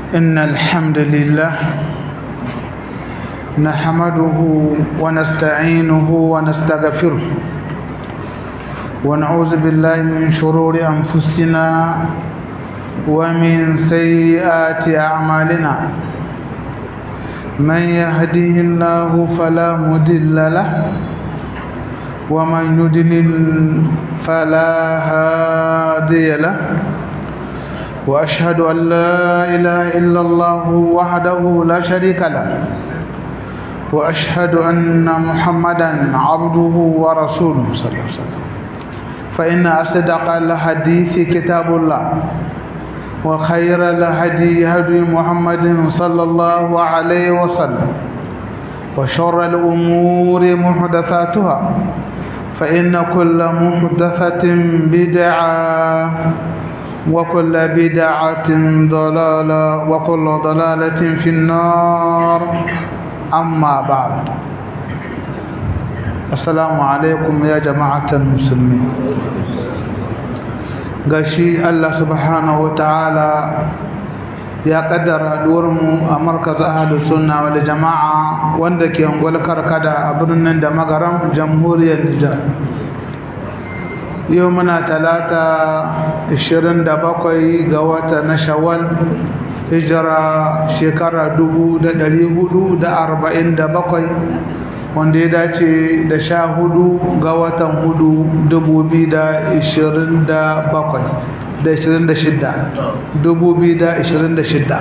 إن الحمد لله نحمده ونستعينه ونستغفره ونعوذ بالله من شرور أنفسنا ومن سيئات أعمالنا من يهده الله فلا مضل له ومن يضلل فلا هادي له وأشهد أن لا إله إلا الله وحده لا شريك له وأشهد أن محمدا عبده ورسوله صلى الله عليه وسلم فإن أصدق الحديث كتاب الله وخير الهدي هدي محمد صلى الله عليه وسلم وشر الأمور محدثاتها فإن كل محدثة بدعة وكل بدعة ضلالة وكل ضلالة في النار أما بعد السلام عليكم يا جماعة المسلمين gashi Allah subhanahu wa ta'ala ya kaddara mu a markaz ahlus sunna wal jama'a wanda ke ungwal karkada a birnin da magaram jamhuriyar Nijar yau muna talata 27 ga wata na shawwal hijira shekara 1447 wanda ya dace da sha hudu ga watan hudu dubu biyu da ishirin da bakwai da ishirin da shidda dubu biyu da ishirin da shidda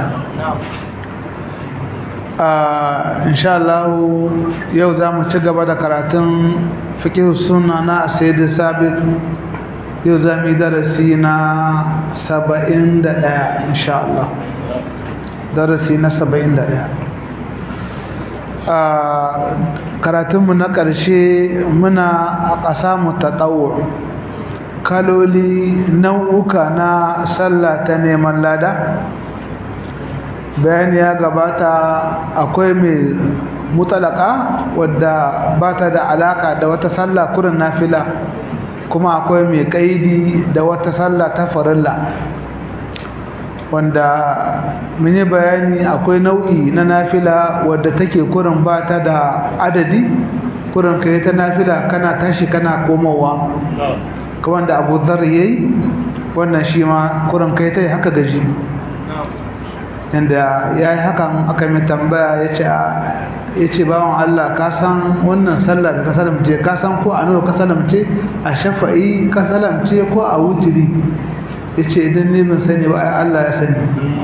insha Allah yau za mu ci gaba da karatun fiƙi suna na sayyidi sabit yau za mu yi darasi na saba'in da ɗaya insha Allah darasi na saba'in da ɗaya karatunmu na ƙarshe muna a ƙasa mu ta ɗawo kaloli nau'uka na sallah ta neman lada bayani ya gabata akwai mai mutalaka wadda ba ta da alaka da wata sallah kurin nafila kuma akwai mai kaidi da wata sallah ta farilla wanda mini bayani akwai nau'i na nafila wadda take kurin ba ta da adadi kurin kai ta nafila kana tashi kana komowa kamar da abu zar yayi wannan shi ma kurin kai ta haka gaji yanda ya yi hakan aka mai tambaya ya ce bawan Allah ka san wannan sallah da ka salamce ka san ko a nawa ka salamce a shafa'i ka salamce ko a wutiri ya ce idan ne ban sani ba Allah ya sani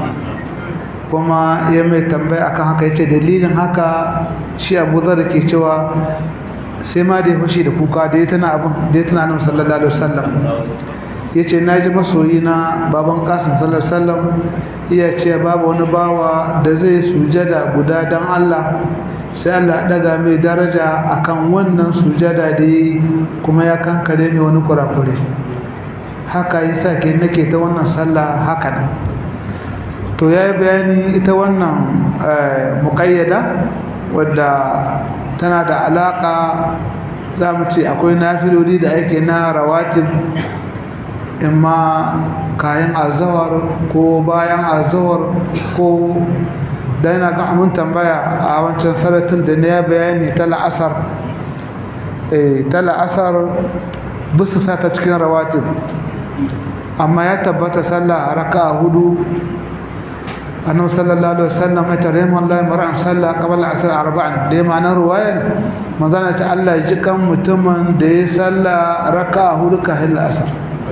kuma ya mai tambaya akan haka ya ce dalilin haka shi abu zar ke cewa sai ma da ya fashi da kuka da ya tana abin da ya tana nan sallallahu alaihi wasallam ya ce na ji masoyi na baban kasim sallallahu alaihi wasallam iya ce babu wani bawa da zai sujada guda don Allah sai Allah daga mai daraja akan wannan sujada da yi kuma ya kankare mai wani kurakure haka yasa ke nake ta wannan sallah haka nan to ya yi bayani ita wannan muƙayyada wadda tana da alaƙa za mu ce akwai nafiloli da ake na rawatib imma kayan azawar ko bayan azawar ko da yana ga mun tambaya a wancan saratin da ne ya bayani ta la'asar ta la'asar bisa sa ta cikin rawatib amma ya tabbata sallah a raka hudu annabi sallallahu alaihi wasallam ya tare mu Allah mar'an sallah qabla asr arba'an da ma'anar ruwayan manzana ta Allah ya ji kan mutumin da ya sallah raka hudu kafin asar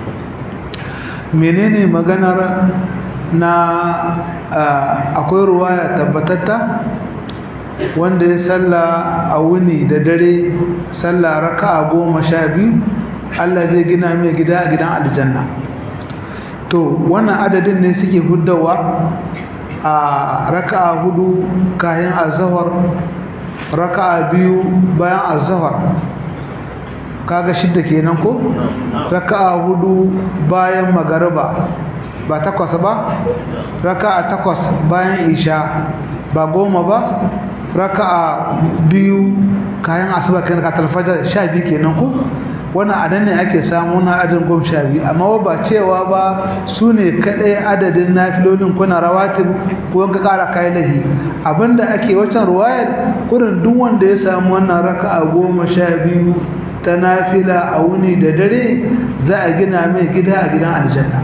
menene maganar na akwai ruwaya tabbatatta wanda ya salla a wuni da dare salla raka'a goma sha biyu Allah zai gina mai gida a gidan aljanna to wannan adadin ne suke huddawa a raka'a hudu kayan azahar raka'a biyu bayan azahar kaga shidda kenan ko raka'a hudu bayan magariba ba takwas ba raka'a takwas bayan isha ba goma ba raka'a biyu kayan asuba kenan ka talfajar sha biyu kenan ko wannan adan ne ake samu na adadin goma sha biyu amma ba cewa ba su ne kaɗai adadin nafilolin kuna rawatin ko ka ƙara kayan lahi abinda ake wacan ruwayar kurin duk wanda ya samu wannan raka'a goma sha biyu ta nafila a wuni da dare za a gina mai gida a gidan aljanna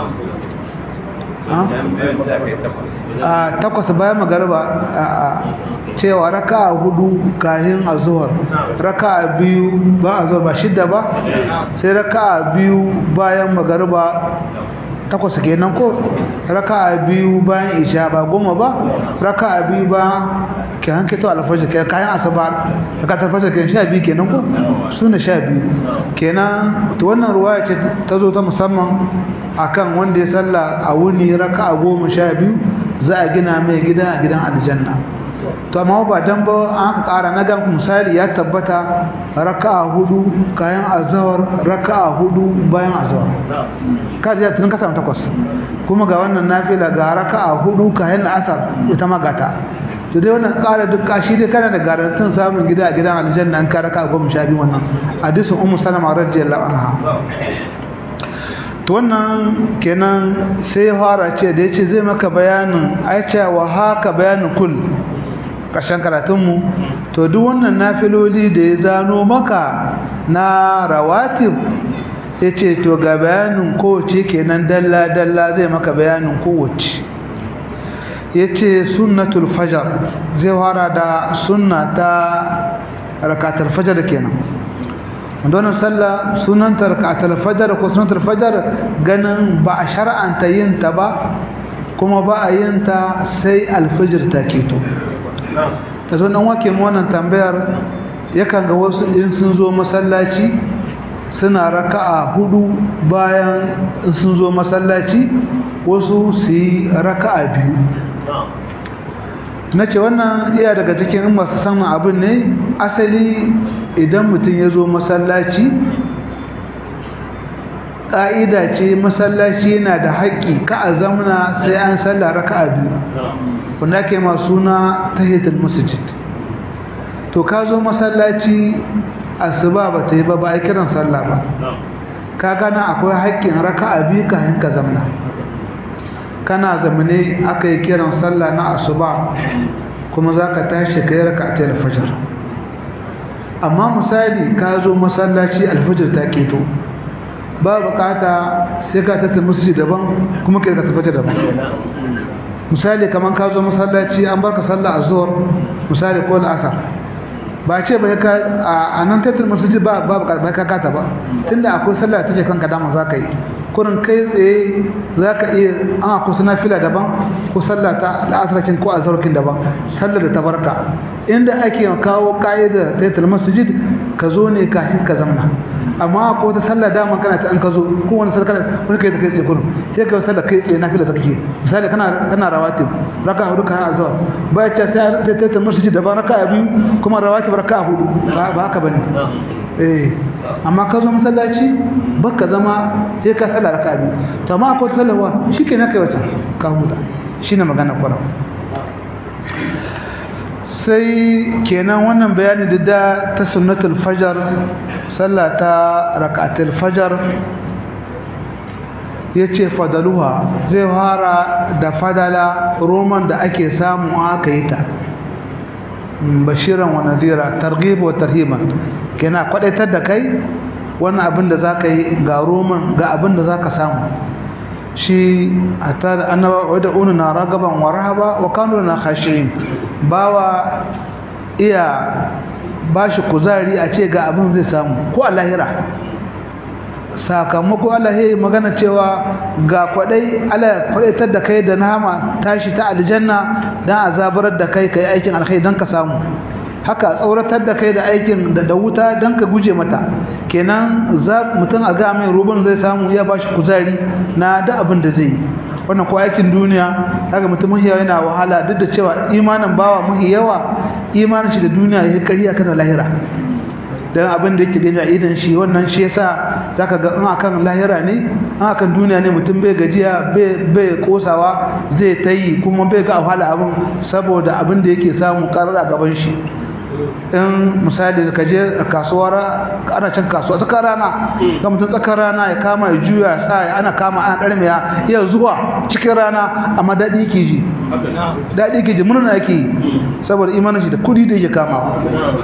a takwas bayan magarba a cewa raka'a hudu kahin azuhar raka'a biyu ba azuhar ba shidda ba sai raka'a biyu bayan magarba takwas kenan ko raka'a biyu bayan isha ba goma ba raka'a biyu ba ke hanke to alfajir ke kayan asaba raka'a alfajir ke sha biyu kenan ko su ne sha biyu kenan to wannan ruwaya ce ta zo ta musamman akan wanda ya salla a wuni raka'a goma sha biyu za a gina mai gida a gidan aljanna to amma ba dan ba an aka ƙara na gan misali ya tabbata raka'a hudu kayan azhar raka'a hudu bayan azhar ka ji tun ka samu takwas kuma ga wannan nafila ga raka'a hudu kayan asar ita ma gata to dai wannan ƙara duk kashi dai kana da garantin samun gida a gidan aljanna an ka raka'a goma sha biyu wannan hadisin ummu salama radiyallahu anha to wannan kenan sai ya fara ce da yace zai maka bayanin aicha wa haka bayanin kul ƙarshen karatunmu to duk wannan nafiloli da ya zano maka na rawatib ya ce to ga bayanin kowace kenan dalla-dalla zai maka bayanin kowace ya ce sunnatul fajar zai fara da sunna ta rakatar fajar kenan donar sallah sunanta rakatar fajar ko sunantar fajar ganin ba a shar'anta yin ta ba kuma ba a yin ta sai alfajir ta keto da zo nan wake mu wannan tambayar yakan ga wasu in sun zo masallaci suna raka'a hudu bayan in sun zo masallaci wasu su yi raka'a biyu na ce wannan iya daga cikin masu samun abin ne asali idan mutum ya zo masallaci ƙa'ida ce masallaci yana da haƙƙi ka a zamana sai an salla raka'a biyu wanda ke masu na tahiyatul masjid to ka zo masallaci asuba ba ta yi ba ba a kiran sallah ba ka gana akwai haƙƙin raka'a biyu kafin ka zamna kana zamane aka yi kiran sallah na asuba kuma za ka tashi ka yi raka'atul fajr amma misali ka zo masallaci alfajir ta keto ba bukata sai ka tattara musu daban kuma kai ka tabbata daban misali kaman ka zo masallaci an barka sallah azhar misali ko al'asar ba ce ba ka a nan tattara musu ba ba ba ka kata ba tunda akwai sallah take kanka dama za ka yi kurin kai tsaye za ka iya an akwai suna fila daban ko sallah ta al'asarkin ko azharkin daban sallar da ta barka inda ake kawo ka'ida tattara masjid ka zo ne kafin ka zamna amma ko ta sallah dama kana ta an ka zo ko wani sallah kana wani kai ta kai tsaye kurum sai ka sallah kai tsaye nafila ta kake misali kana kana rawatib raka hudu kan azhar ba ya ce sai ta ta masjid da ba raka biyu kuma rawatib raka hudu ba ba haka bane eh amma ka zo masallaci baka zama sai ka sallah raka biyu to amma ko sallawa shikenan kai wata ka huda shine magana kwarar sai kenan wannan bayani da ta sunnatul fajar sallah ta rak'atul fajar yace fadaluha zai fara da fadala roman da ake samu aka yi ta bashiran wa nadira targhib wa tarhiban kenan kwadaitar da kai wannan abin da zaka yi ga roman ga abin da zaka samu shi hatta da annaba wadda ununa ragaban wa rahaba wa kanu na khashirin bawa iya bashi kuzari a ce ga abin zai samu ko a lahira sakamako Allah ya magana cewa ga kwadai Allah kwadaitar da kai da nama tashi ta aljanna dan azabar da kai kai aikin alkhairi dan ka samu haka tsauratar da kai da aikin da wuta dan ka guje mata kenan za mutum a ga mai ruban zai samu ya bashi kuzari na da abin da zai yi wannan ko aikin duniya kaga mutum mahi yana wahala duk da cewa imanin bawa mahi yawa imanin shi da duniya ya kari akan lahira dan abin da yake gani a idan shi wannan shi yasa zaka ga in akan lahira ne in akan duniya ne mutum bai gajiya bai bai kosawa zai tayi kuma bai ga wahala abin saboda abin da yake samu karar a gaban shi in misali ka je kasuwar ana cin kasuwa tsakar rana ga mutum tsakar rana ya kama ya juya sa ya ana kama ana karmiya iya zuwa cikin rana amma daɗi ke ji daɗi ke ji murna yake saboda imanin shi da kudi da yake kamawa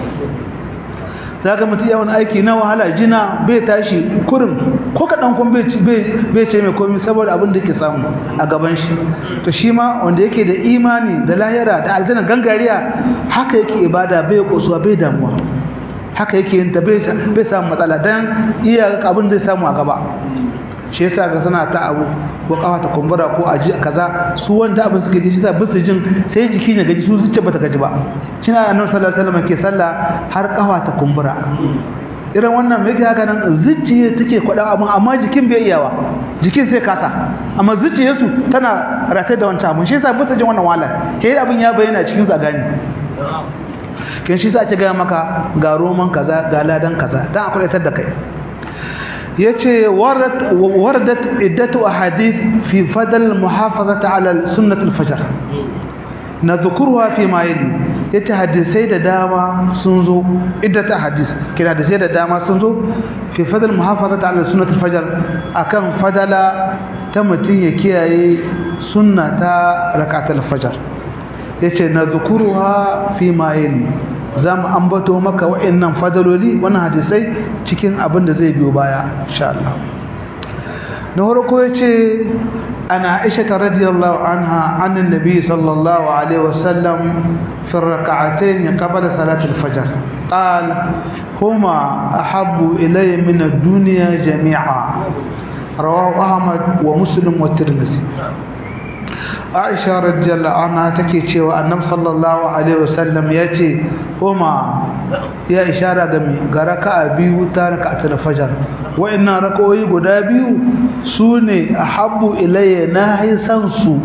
za ka mutu yawan aiki na wahala jina bai tashi kurin ko kaɗan kun bai ce mai komi saboda abin da ke samu a gaban shi to shi ma wanda yake da imani da lahira da aljanna gangariya haka yake ibada bai kosuwa bai damuwa haka yake yin ta bai samu matsala don iya abin zai samu a gaba shi yasa ga suna ta abu ko kafa ta kumbura ko aji kaza su wanda abin suke ji shi yasa bisu jin sai jiki ne gaji su zuciya bata gaji ba kina annabi sallallahu alaihi wasallam ke sallah har kafa ta kumbura irin wannan me yake haka nan zuciya take kwada abin amma jikin bai iyawa jikin sai kasa amma zuciyarsu tana rataye da wancan abin shi yasa bisu jin wannan wahalar kai abin ya bayyana cikin su gani kin shi sa ake gaya maka ga roman kaza ga ladan kaza dan akwai tar da kai yace waradat iddatu ahadith fi fadl muhafazati ala sunnat al-fajr nadhkuruha fi ma yali yace hadisai da dama sun zo iddatu ahadith kina hadisai da dama sun zo fi fadl muhafazati ala sunnat al-fajr akan fadala ta mutun ya kiyaye sunna ta rakatul fajr yace nadhkuruha fi ma yali za mu ambato maka wa'annan fadaloli wannan hadisai cikin abin da zai biyo baya insha Allah na farko yace ana Aisha radiyallahu anha anan nabi sallallahu alaihi wasallam fi rak'atayn qabla salati al-fajr qal huma ahabbu ilayya min ad-dunya jami'a rawahu ahmad wa muslim wa tirmidhi Aisha radiyallahu anha take cewa Annabi sallallahu alaihi wasallam yace kuma ya ishara ga mi ga raka'a biyu ta raka'atul fajr wa'annan raka'o'i guda biyu sune ahabbu ilayya nahi san su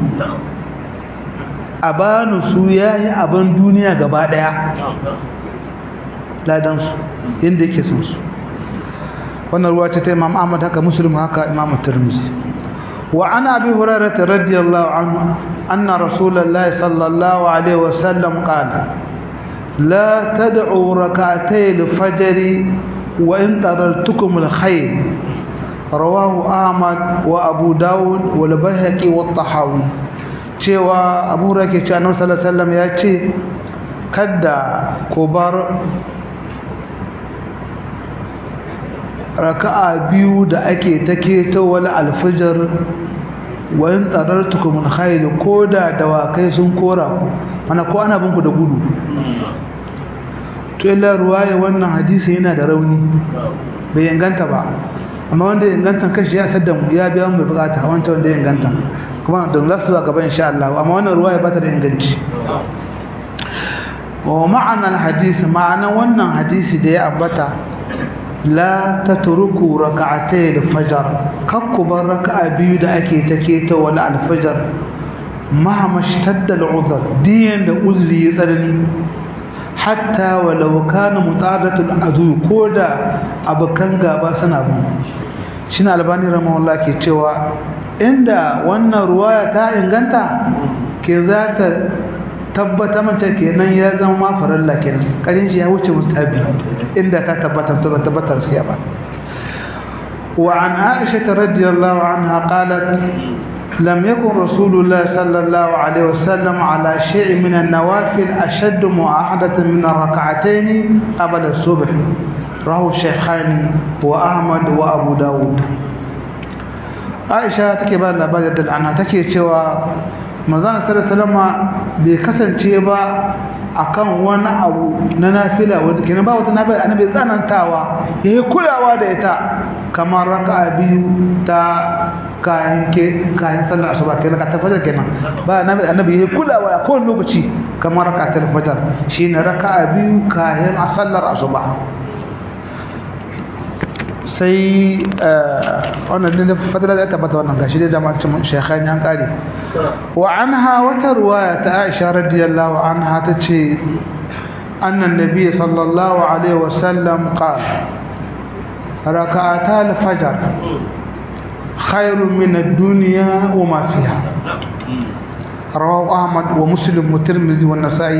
abanu su yayi aban duniya gaba daya ladan su inda yake san su wannan ruwa ce ta Imam Ahmad haka Muslim haka Imam Tirmidhi وعن أبي هريرة رضي الله عنه أن رسول الله صلى الله عليه وسلم قال لا تدعوا ركعتي الفجر وإن تررتكم الخير رواه أحمد وأبو داود والبيهقي والطحاوي cewa abu rake ce annabi sallallahu alaihi wasallam ya ce kada ku bar raka'a biyu da ake take ta wani alfijar wa in tsarartukum min khayl koda dawakai sun kora ku mana ko ana binku da gudu to illa ruwaya wannan hadisi yana da rauni bai inganta ba amma wanda ya inganta kashi ya sadda mu ya biya mu bukata wancan wanda ya inganta kuma don lasu a gaba insha Allah amma wannan ruwaya ba ta da inganci wa ma'ana hadisi ma'ana wannan hadisi da ya ambata la tatruku rak'atay al-fajr kakku bar raka'a biyu da ake take ta wala al-fajr mahama shtadda al-udhr diyan da uzri ya tsanani hatta walau kana mutadatu al-adu koda abukan gaba suna bin shine albani rahimahullah ke cewa inda wannan ruwaya ta inganta ke za ta tabbata mace kenan ya zama faralla kenan karin shi ya wuce mustabi inda ka tabbata to tabbata sai ba wa an aisha radhiyallahu anha qalat lam yakun rasulullah sallallahu alaihi wasallam ala shay'in min an-nawafil ashadd mu'ahadatan min ar-rak'atayn qabla as-subh rahu shaykhani wa ahmad wa abu daud aisha take ba labarin da ana take cewa manzon sallallahu bai kasance ba akan wani abu na nafila wanda kenan ba wata nafila annabi tsanantawa yayi kulawa da ita kamar raka'a biyu ta kayan ke kayan sallar asuba kenan ka tafajar kenan ba annabi annabi yayi kulawa a kowane lokaci kamar raka'atul fajr shine raka'a biyu kayan sallar asuba sai wannan ne fadila da tabbata wannan gashi da jama'atun shekhan yan kare wa anha wata ruwaya ta Aisha radiyallahu anha tace anna nabiy sallallahu alaihi wasallam qala rak'ata al-fajr khairun min ad-dunya wa ma fiha رواه أحمد ومسلم والترمذي والنسائي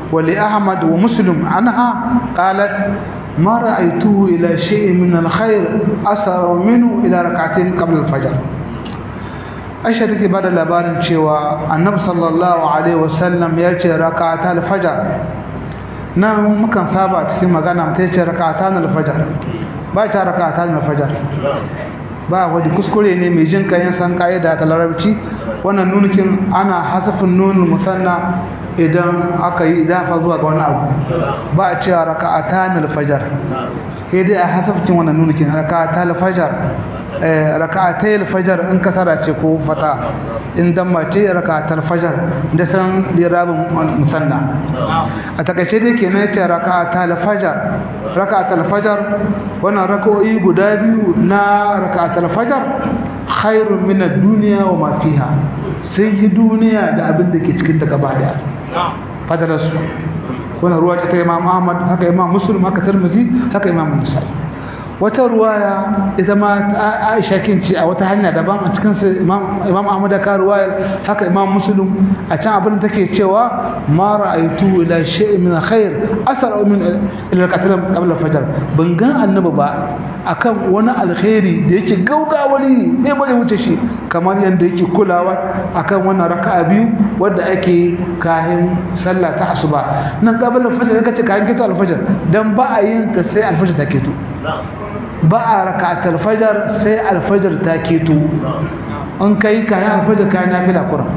ولأحمد ومسلم عنها قالت ما رأيته إلى شيء من الخير أثر منه إلى ركعتين قبل الفجر aisha take bada labarin cewa annabi sallallahu alaihi wasallam ya ce rak'ata al-fajr nan mukan saba cikin magana mutai ce rak'ata al-fajr ba ta rak'ata al-fajr ba wani kuskure ne mai jin kayan san kaida ta larabci wannan nunukin ana hasafin nunul musanna idan aka yi idafa zuwa ga wani abu ba a cewa raka'atan al-fajr sai dai a hasafcin wannan nunukin raka'atan al-fajr raka'atay al-fajr in kasara ce ko fata in damma ce raka'atul fajr da san lirabin musanna a takaice dai kenan yace raka'atul fajr raka'atul fajr wannan rak'o'i guda biyu na raka'atul fajr khairun min ad-dunya wa ma fiha sai yi duniya da abin da ke cikin ta gaba daya fadalarsu wannan ruwa ta imam ahmad haka imam muslim haka tirmidhi haka imam nasa'i wata ruwaya ita ma aisha kinci a wata hanya daban a cikin imam imam ahmad da ruwayar haka imam muslim a can abin da take cewa ma ra'aytu ila shay'in min khair asar min ila qatl qabla fajr ban ga annabi ba akan wani alkhairi da yake gaugawali ne bare wuce shi kamar yanda yake kulawa akan wannan raka'a biyu wanda ake kahin sallah ta asuba nan qabla fajr kace kahin kita alfajr dan ba a yin ta sai alfajr take to ba a raka'atul fajar sai alfajar ta keto an kai kayan alfajar kayan nafila kuran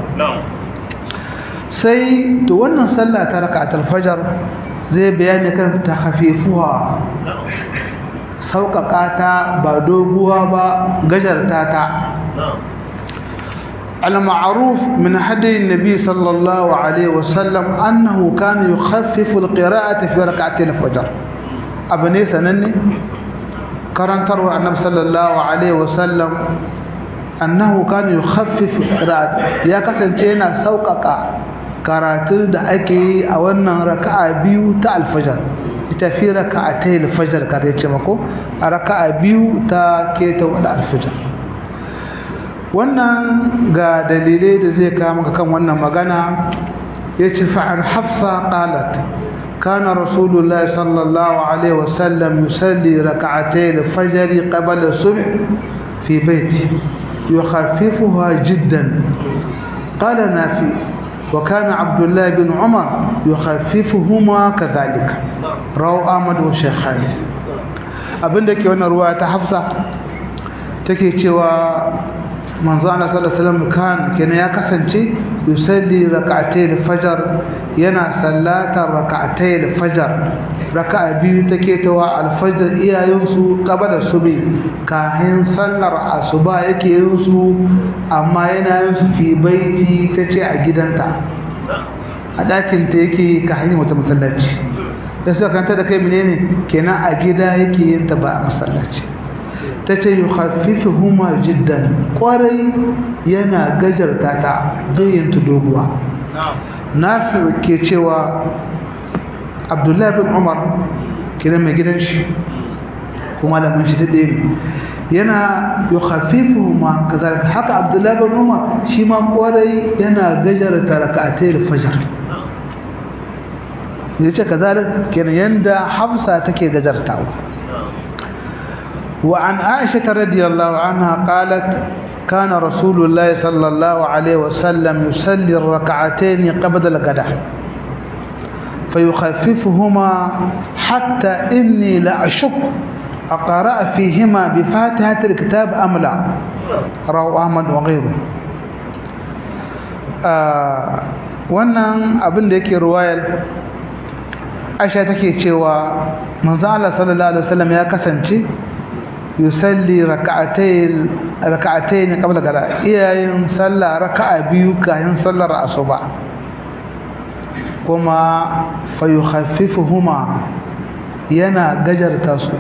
sai to wannan sallah ta raka'atul fajar zai bayani kan ta hafifuwa sauƙaƙa ta ba doguwa ba gajarta ta المعروف من هدي النبي صلى الله عليه وسلم أنه كان يخفف القراءة في ركعتي الفجر أبني سنني karantarwar annabi sallallahu alaihi wasallam annahu kana yukhaffifu qira'at ya kasance yana sauƙaƙa karatun da ake yi a wannan raka'a biyu ta alfajar ita fi raka'atai alfajar ka ce mako a raka'a biyu ta keta wada alfajar wannan ga dalilai da zai kawo maka kan wannan magana yace fa an hafsa qalat كان رسول الله صلى الله عليه وسلم يصلي ركعتي الفجر قبل الصبح في بيته يخففها جدا قال نافي وكان عبد الله بن عمر يخففهما كذلك رواه أحمد والشيخان abin da ke wannan ruwa ta hafsa take cewa manzo Allah sallallahu alaihi wasallam kan kenan ya kasance yusalli rak'atay al-fajr yana sallatar rak'atay al-fajr raka'a biyu take tawa al-fajr iyayensu qabala subi kahin sallar asuba yake yin su amma yana yin su fi baiti tace a gidanta a dakin ta yake kahin wata masallaci da suka kanta da kai menene kenan a gida yake yin ta ba a masallaci ta ce yi huma jiddan kwarai yana gajarta ta zayyanta doguwa na ke cewa abdullahi bin umar kiran mai gidan shi kuma da mun shi daɗe ne yana yi huma kazalika haka abdullahi bin umar shi ma kwarai yana gajarta raka'atai fajar ya ce kazalika kenan yanda hafsa take gajartawa وعن عائشة رضي الله عنها قالت كان رسول الله صلى الله عليه وسلم يصلي الركعتين قبل الغداء فيخففهما حتى إني لأشك أقرأ فيهما بفاتحة الكتاب أم لا رواه أحمد وغيره wannan abin da yake ruwayar aisha take cewa manzo Allah sallallahu alaihi wasallam ya kasance yusalli raka'atayn raka'atayn qabla gada iyayin sallah raka'a biyu kayan sallar asuba kuma fayukhaffifuhuma yana gajarta su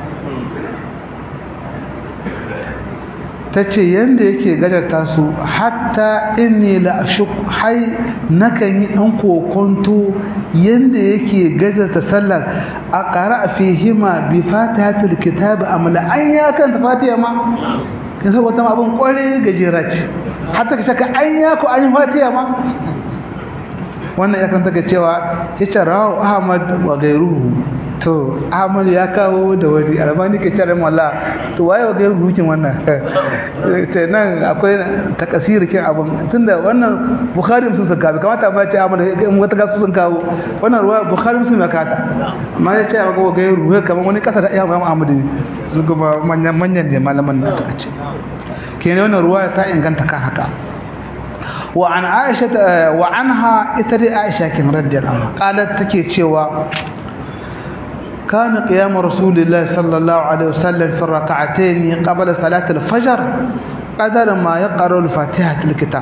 tace yanda yake gajarta su hatta inni la ashuk hay nakan yi dan kokonto yanda yake gajarta sallar a qara'a fihima bi fatihatil kitab amla an ya kan fatiha ma kin san wata abun kware gajera ce hatta ka shaka an ya ko an fatiha ma wannan yakan take cewa yace rawu ahmad wa gairuhu to ahmad ya kawo da wani albani ke tare malla to waye wa gairuhu kin wannan ce nan akwai takasiri kin abun tunda wannan bukhari sun saka bai kamata ma ce ahmad in wata gasu sun kawo wannan ruwa bukhari sun maka ta amma ya ce ga wa gairuhu kamar wani kasa da imam ahmad su kuma manyan manyan ne malaman na ta ce kenan wannan ruwa ta inganta kan haka وعن عائشة وعنها إتري عائشة كن رضي الله عنها قالت تكي تشيوا كان قيام رسول الله صلى الله عليه وسلم في الركعتين قبل صلاة الفجر قدر ما يقرأ الفاتحة الكتاب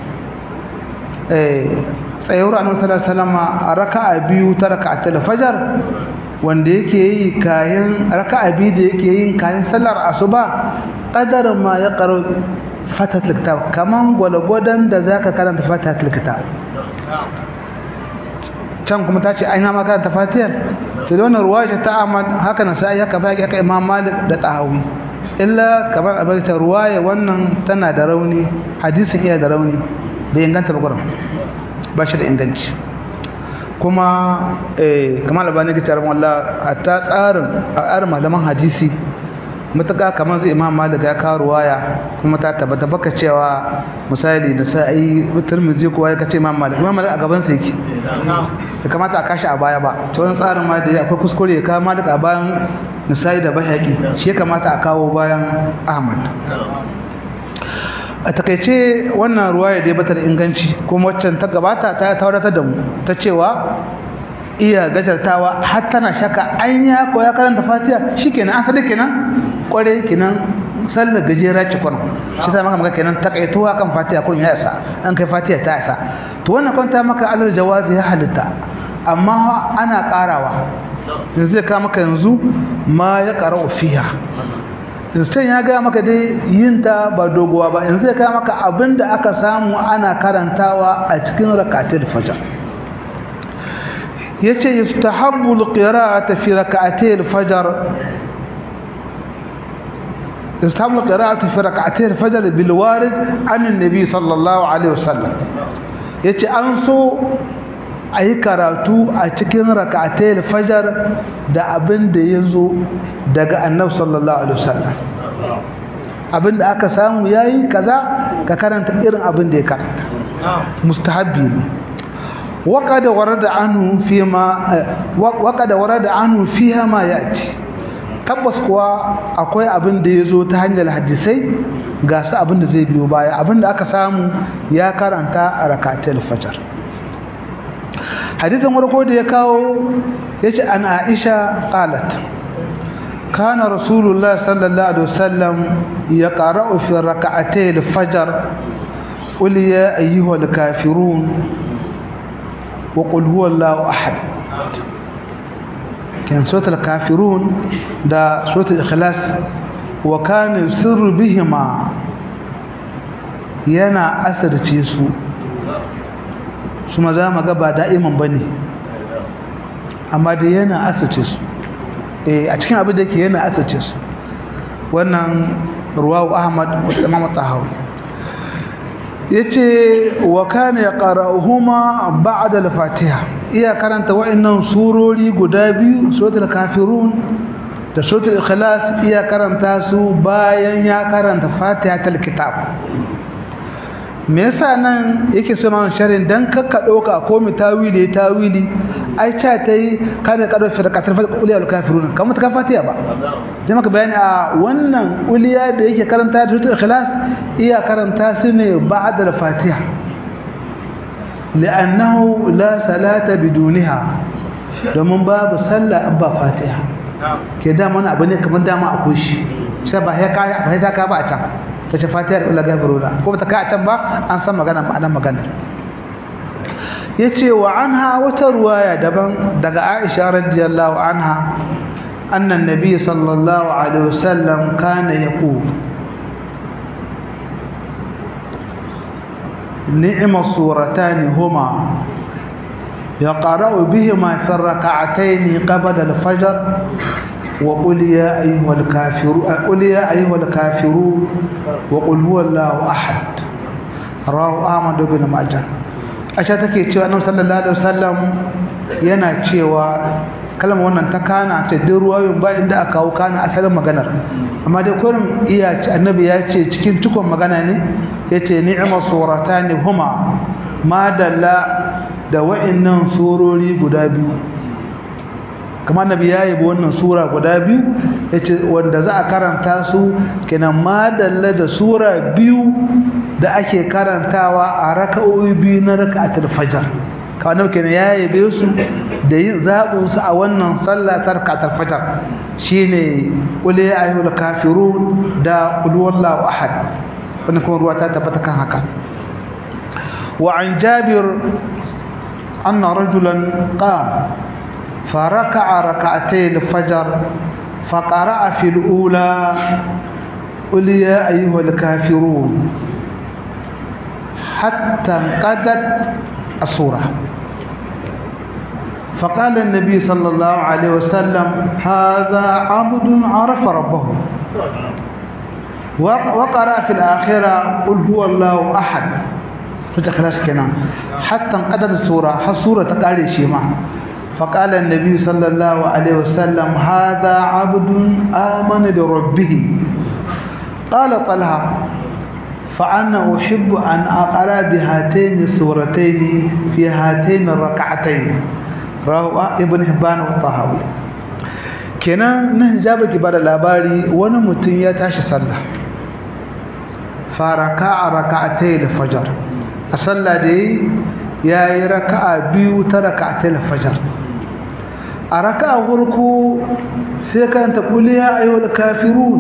tsayuwar annabi sallallahu alaihi wasallam a raka'a biyu ta raka'atul fajr wanda yake yi kayan raka'a biyu da yake yin kayan sallar asuba qadar ma ya qaro fatatul kitab kaman gwalgwadan da zaka karanta fatatul kitab can kuma ta ce aina ma karanta fatiyar to da wannan ruwaya ta Ahmad haka na sai haka baki haka Imam Malik da Tahawi illa kamar abaita ruwaya wannan tana da rauni hadisin iya da rauni bai inganta ba gurin ba shi da inganci kuma eh kamar albani ga tarin wallah hatta tsarin a malaman hadisi mutaka kamar zai imam malik ya kawo ruwaya kuma ta tabbata baka cewa misali da sai tirmidhi kowa ya kace imam malik imam malik a gaban sa yake da kamata a kashi a baya ba to wannan tsarin ma da akwai kuskure ya kawo malik a bayan nisai da bahaqi shi ya kamata a kawo bayan ahmad a takaice wannan ruwaya da ya bata da inganci kuma waccan ta gabata ta tauratar da mu ta cewa iya gajartawa har tana shaka an ya koya karanta fatiha shikenan asali kenan kware kenan sallar gajera ce kwano shi sai maka maka kenan takaituwa kan fatiha kun ya isa an kai fatiha ta isa to wannan kwanta maka alal jawazi ya halitta amma ana karawa yanzu zai ka maka yanzu ma ya qara'u fiha yanzu ya ga maka dai yin ta ba dogowa ba yanzu zai ka maka abinda aka samu ana karantawa a cikin rakatul fajr yace yustahabbu alqira'atu fi rak'atay alfajr yustahabbu alqira'atu fi rak'atay alfajr bil warid an annabi sallallahu alaihi wasallam yace an so ayi karatu a cikin rak'atay alfajr da abin da yazo daga annabi sallallahu alaihi wasallam abin da aka samu yayi kaza ka karanta irin abin da ya karanta mustahabbi ne وقد ورد عنه فيما وقد ورد عنه فيها ما ياتي tabbas kuwa akwai abin da yazo ta hanyar hadisai ga su abin da zai biyo baya abin da aka samu ya karanta a rakatul fajr hadisin warko da ya kawo yace an Aisha qalat kana rasulullah sallallahu alaihi wasallam yaqra'u fi rak'atay al-fajr qul ya ayyuhal kafirun وقل هو الله أحد كان سورة الكافرون دا سورة الإخلاص وكان يسر بهما ينا أثر تيسو ثم ذا ما قبع دائما بني أما دي ينا أثر تيسو a cikin abin da yake yana asace su wannan ruwawu ahmad imam tahawi yace wa kana yaqra'uhuma ba'da al-fatiha iya karanta wa'annan surori guda biyu suratul kafirun da suratul ikhlas iya karanta su bayan ya karanta fatihatul kitab me yasa nan yake so man sharin dan kakka doka ko mi tawili tawili ai cha tai kana kado firqatul uliyal kafirun kamar ta fatiha ba dai maka bayani a wannan uliya da yake karanta da suratul ikhlas iya karanta su ne ba'da al-fatiha li'annahu la salata bidunha domin babu sallah abba fatiha ke da mana abu ne kamar dama akwai shi sai ba ya ka ba ya ka ba a can ta ce fatiha da ulaga baruna ko ta ka a can ba an san magana ma'anar magana yace wa anha wata ruwaya daban daga Aisha radiyallahu anha anna an-nabiy sallallahu alaihi wasallam kana yaqul ni'ma suratan huma يقرأ بهما في الركعتين قبل الفجر وقل يا أيها الكافرون قل يا أيها الكافرون وقل هو الله أحد رواه أحمد بن ماجه aisha take cewa annabi sallallahu alaihi wasallam yana cewa kalmar wannan ta kana ce duk ruwayoyin ba inda aka kawo kana asalin maganar amma dai kurin iya ce annabi ya ce cikin cikon magana ne yace ni'ma suratani huma ma dalla da wa'annan surori guda biyu kamar annabi ya yi wannan sura guda biyu yace wanda za a karanta su kenan ma dalla da sura biyu da ake karantawa a raka'o'i biyu na raka'atul fajr kawai kenan ya yabe su da yin zaɓin su a wannan sallah ta raka'atul fajr shine qul ya ayyuhal kafirun da qul wallahu ahad wannan kuma ruwa ta tabbata kan haka wa an jabir anna rajulan qama فركع ركعتي الفجر فقرأ في الأولى قل يا أيها الكافرون حتى انقضت الصورة فقال النبي صلى الله عليه وسلم هذا عبد عرف ربه وقرأ في الآخرة قل هو الله أحد تتخلص كنا حتى انقضت الصورة حصورة تقالي شيما فقال النبي صلى الله عليه وسلم هذا عبد آمن بربه قال طلحة فأنا أحب أن أقرأ بهاتين السورتين في هاتين الركعتين رواه ابن حبان والطهاوي kenan nan jabir ki bada labari wani mutum ya tashi sallah faraka a raka'atai da fajar a sallah da ya yi raka'a biyu ta raka'atai da fajar a raka'a farko sai karanta kuliya ayyul kafirun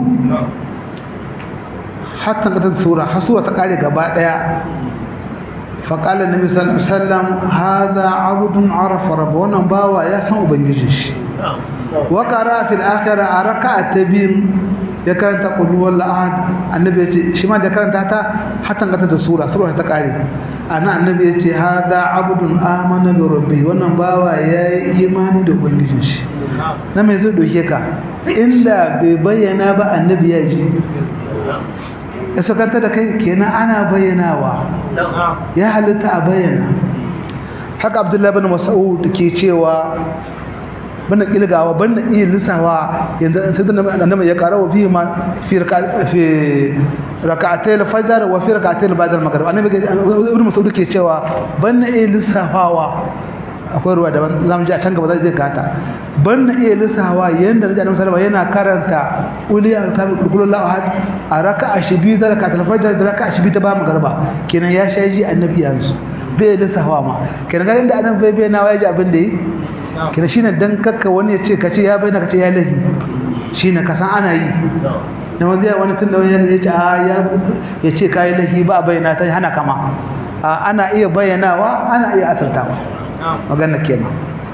hatta ga sura har sura ta kare gaba daya فقال النبي صلى الله عليه وسلم هذا عبد عرف ربه wannan bawa ya san ubangijin shi wa qara fil akhirah raka'a tabin ya karanta qul huwallahu ahad annabi ya ce shi ma da karanta ta hatta ga ta sura sura ta kare ana annabi ya ce hada abdun amana bi rabbi wannan bawa ya yi imani da ubangijin shi na mai zai doke ka illa bai bayyana ba annabi ya ji ya sakanta da kai kenan ana bayyanawa ya halitta a bayyana haka abdullahi bin mas'ud ke cewa bana kilgawa bana iya lissawa yanzu sai da annabi ya karawa fi ma fi fi rak'atay al-fajr wa fi rak'atay al-badr al-maghrib annabi ibn mas'ud ke cewa bana iya lissafawa akwai ruwa daban zamu ji a can gaba zai gata ban na iya lissawa yanda naji annabi sallallahu yana karanta uliya al-kamil kullu ahad a raka'a shi biyu da raka'a al-fajr da raka'a shi biyu ta ba magarba kenan ya shaji annabi yanzu bai lissawa ma kenan ga inda annabi bai bai nawa yaji abin da yi kenan shine dan kakka wani ya ce kace ya bai na kace ya lahi shine ka san ana yi na wanda wani tun da wani ya ce a ya ce kai lahi ba bayyana ta hana kama ana iya bayyanawa ana iya asartawa magana kenan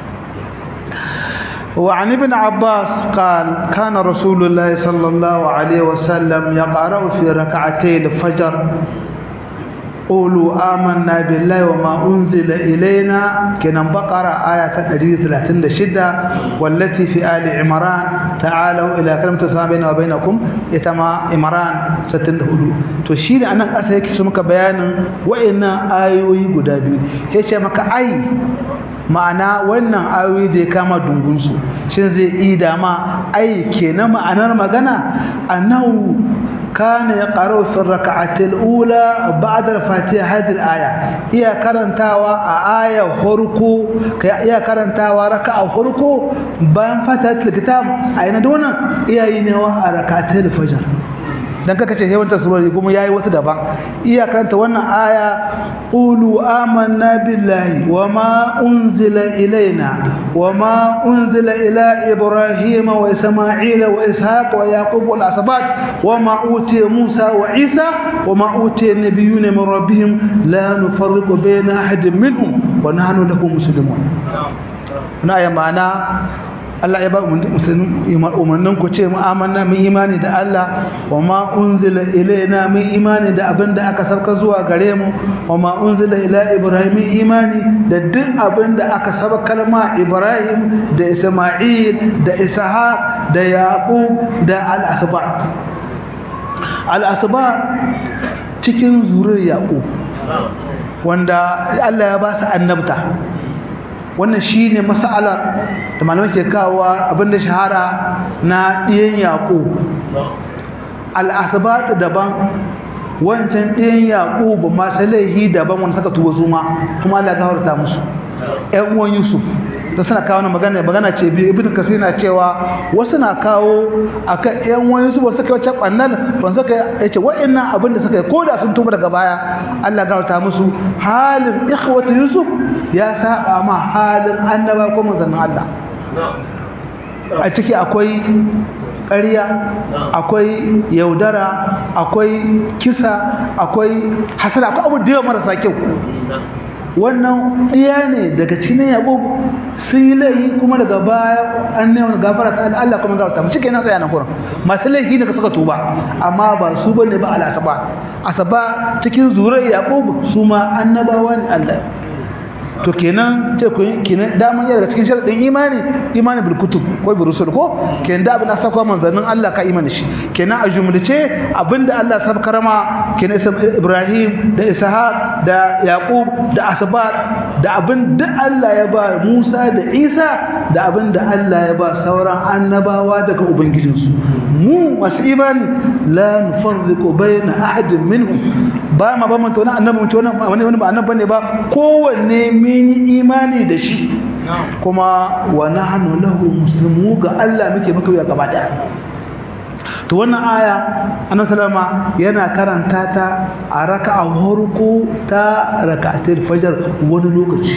وعن ابن عباس قال كان رسول الله صلى الله عليه وسلم يقرأ في ركعتي الفجر قولوا آمنا بالله وما أنزل إلينا كنا بقرة آية 136 والتي في آل عمران تعالوا إلى كلمة سواء بيننا وبينكم يتما عمران ستنهدو تشير أنك أسيك سمك بيان وإن آيوي قدابي هيش مك أي ma'ana wannan ayoyi da ya kama dungunsu shin zai ida ma ai kenan ma'anar magana annahu kana yaqra'u fi rak'ati al-ula ba'da al-fatiha hadhihi al-aya iya karantawa a aya farko kai iya karantawa raka'a farko bayan fatihatul kitab ayina dona iya yi ne wa rak'atul fajr dan kaka ce yawan tasirori kuma yayi wasu daban iya karanta wannan aya qulu amanna billahi wama unzila ilaina wama unzila ila ibrahim wa isma'ila wa ishaq wa yaqub wal asbat wama utiya musa wa isa wama utiya nabiyuna min rabbihim la nufarriqu bayna ahadin minhum wa nahnu lahu muslimun na ya ma'ana Allah ya ba umarnin ku ce mu'amanna mun imani da Allah wa ma unzila ilaina mun imani da abin da aka sauka zuwa gare mu wa ma unzila ila Ibrahim imani da duk abin da aka sabakar ma Ibrahim da Isma'il da Ishaq da Yaqub da al-asba al-asba cikin zuriyar Yaqub wanda Allah ya ba su annabta wannan shine mas'alar da malamai ke kawo abinda shahara na ɗiyan yaƙo al'asbat daban wancan ɗiyan yaƙo ba masu laihi daban wanda suka tuba su ma kuma Allah ya gafarta musu ƴan uwan Yusuf da suna kawo magana magana ce biyu ibn kasir na cewa wasu na kawo akan ƴan uwan Yusuf wasu kai wacce bannan ban suka yace wa'annan abin da suka yi koda sun tuba daga baya Allah ya gafarta musu halin ikhwatu Yusuf ya saba ma halin annaba ko manzon Allah a ciki akwai ƙarya akwai yaudara akwai kisa akwai hasada akwai abu da yawa marasa kyau wannan iya ne daga cikin yabo sun yi laifi kuma daga baya an neman gafara ta Allah kuma gafarta mu shike na tsaya nan kurin masu laifi ne ka suka tuba amma ba su bane ba al asaba asaba cikin zuriyar yaqub su ma annabawa ne Allah to kenan ce ku kenan daman yana daga cikin sharadin imani imani bil kutub ko bil rusul ko kenan da abin da saka manzannin Allah ka imani shi kenan a jumlace abinda Allah ya karama kenan Ibrahim da Ishaq da Yaqub da Asbat da abin da Allah ya ba Musa da Isa da abin da Allah ya ba sauran annabawa daga ubangijinsu mu masu imani la nufarriqu bayna ahadin minhum ba ma ba mun tona annabi mun tona wani wani ba annabi ne ba kowanne mun yi imani da shi kuma wa nahnu lahu muslimu ga Allah muke muka yi gaba daya to wannan aya annabi sallama yana karanta ta a raka'a farko ta raka'atul fajr wani lokaci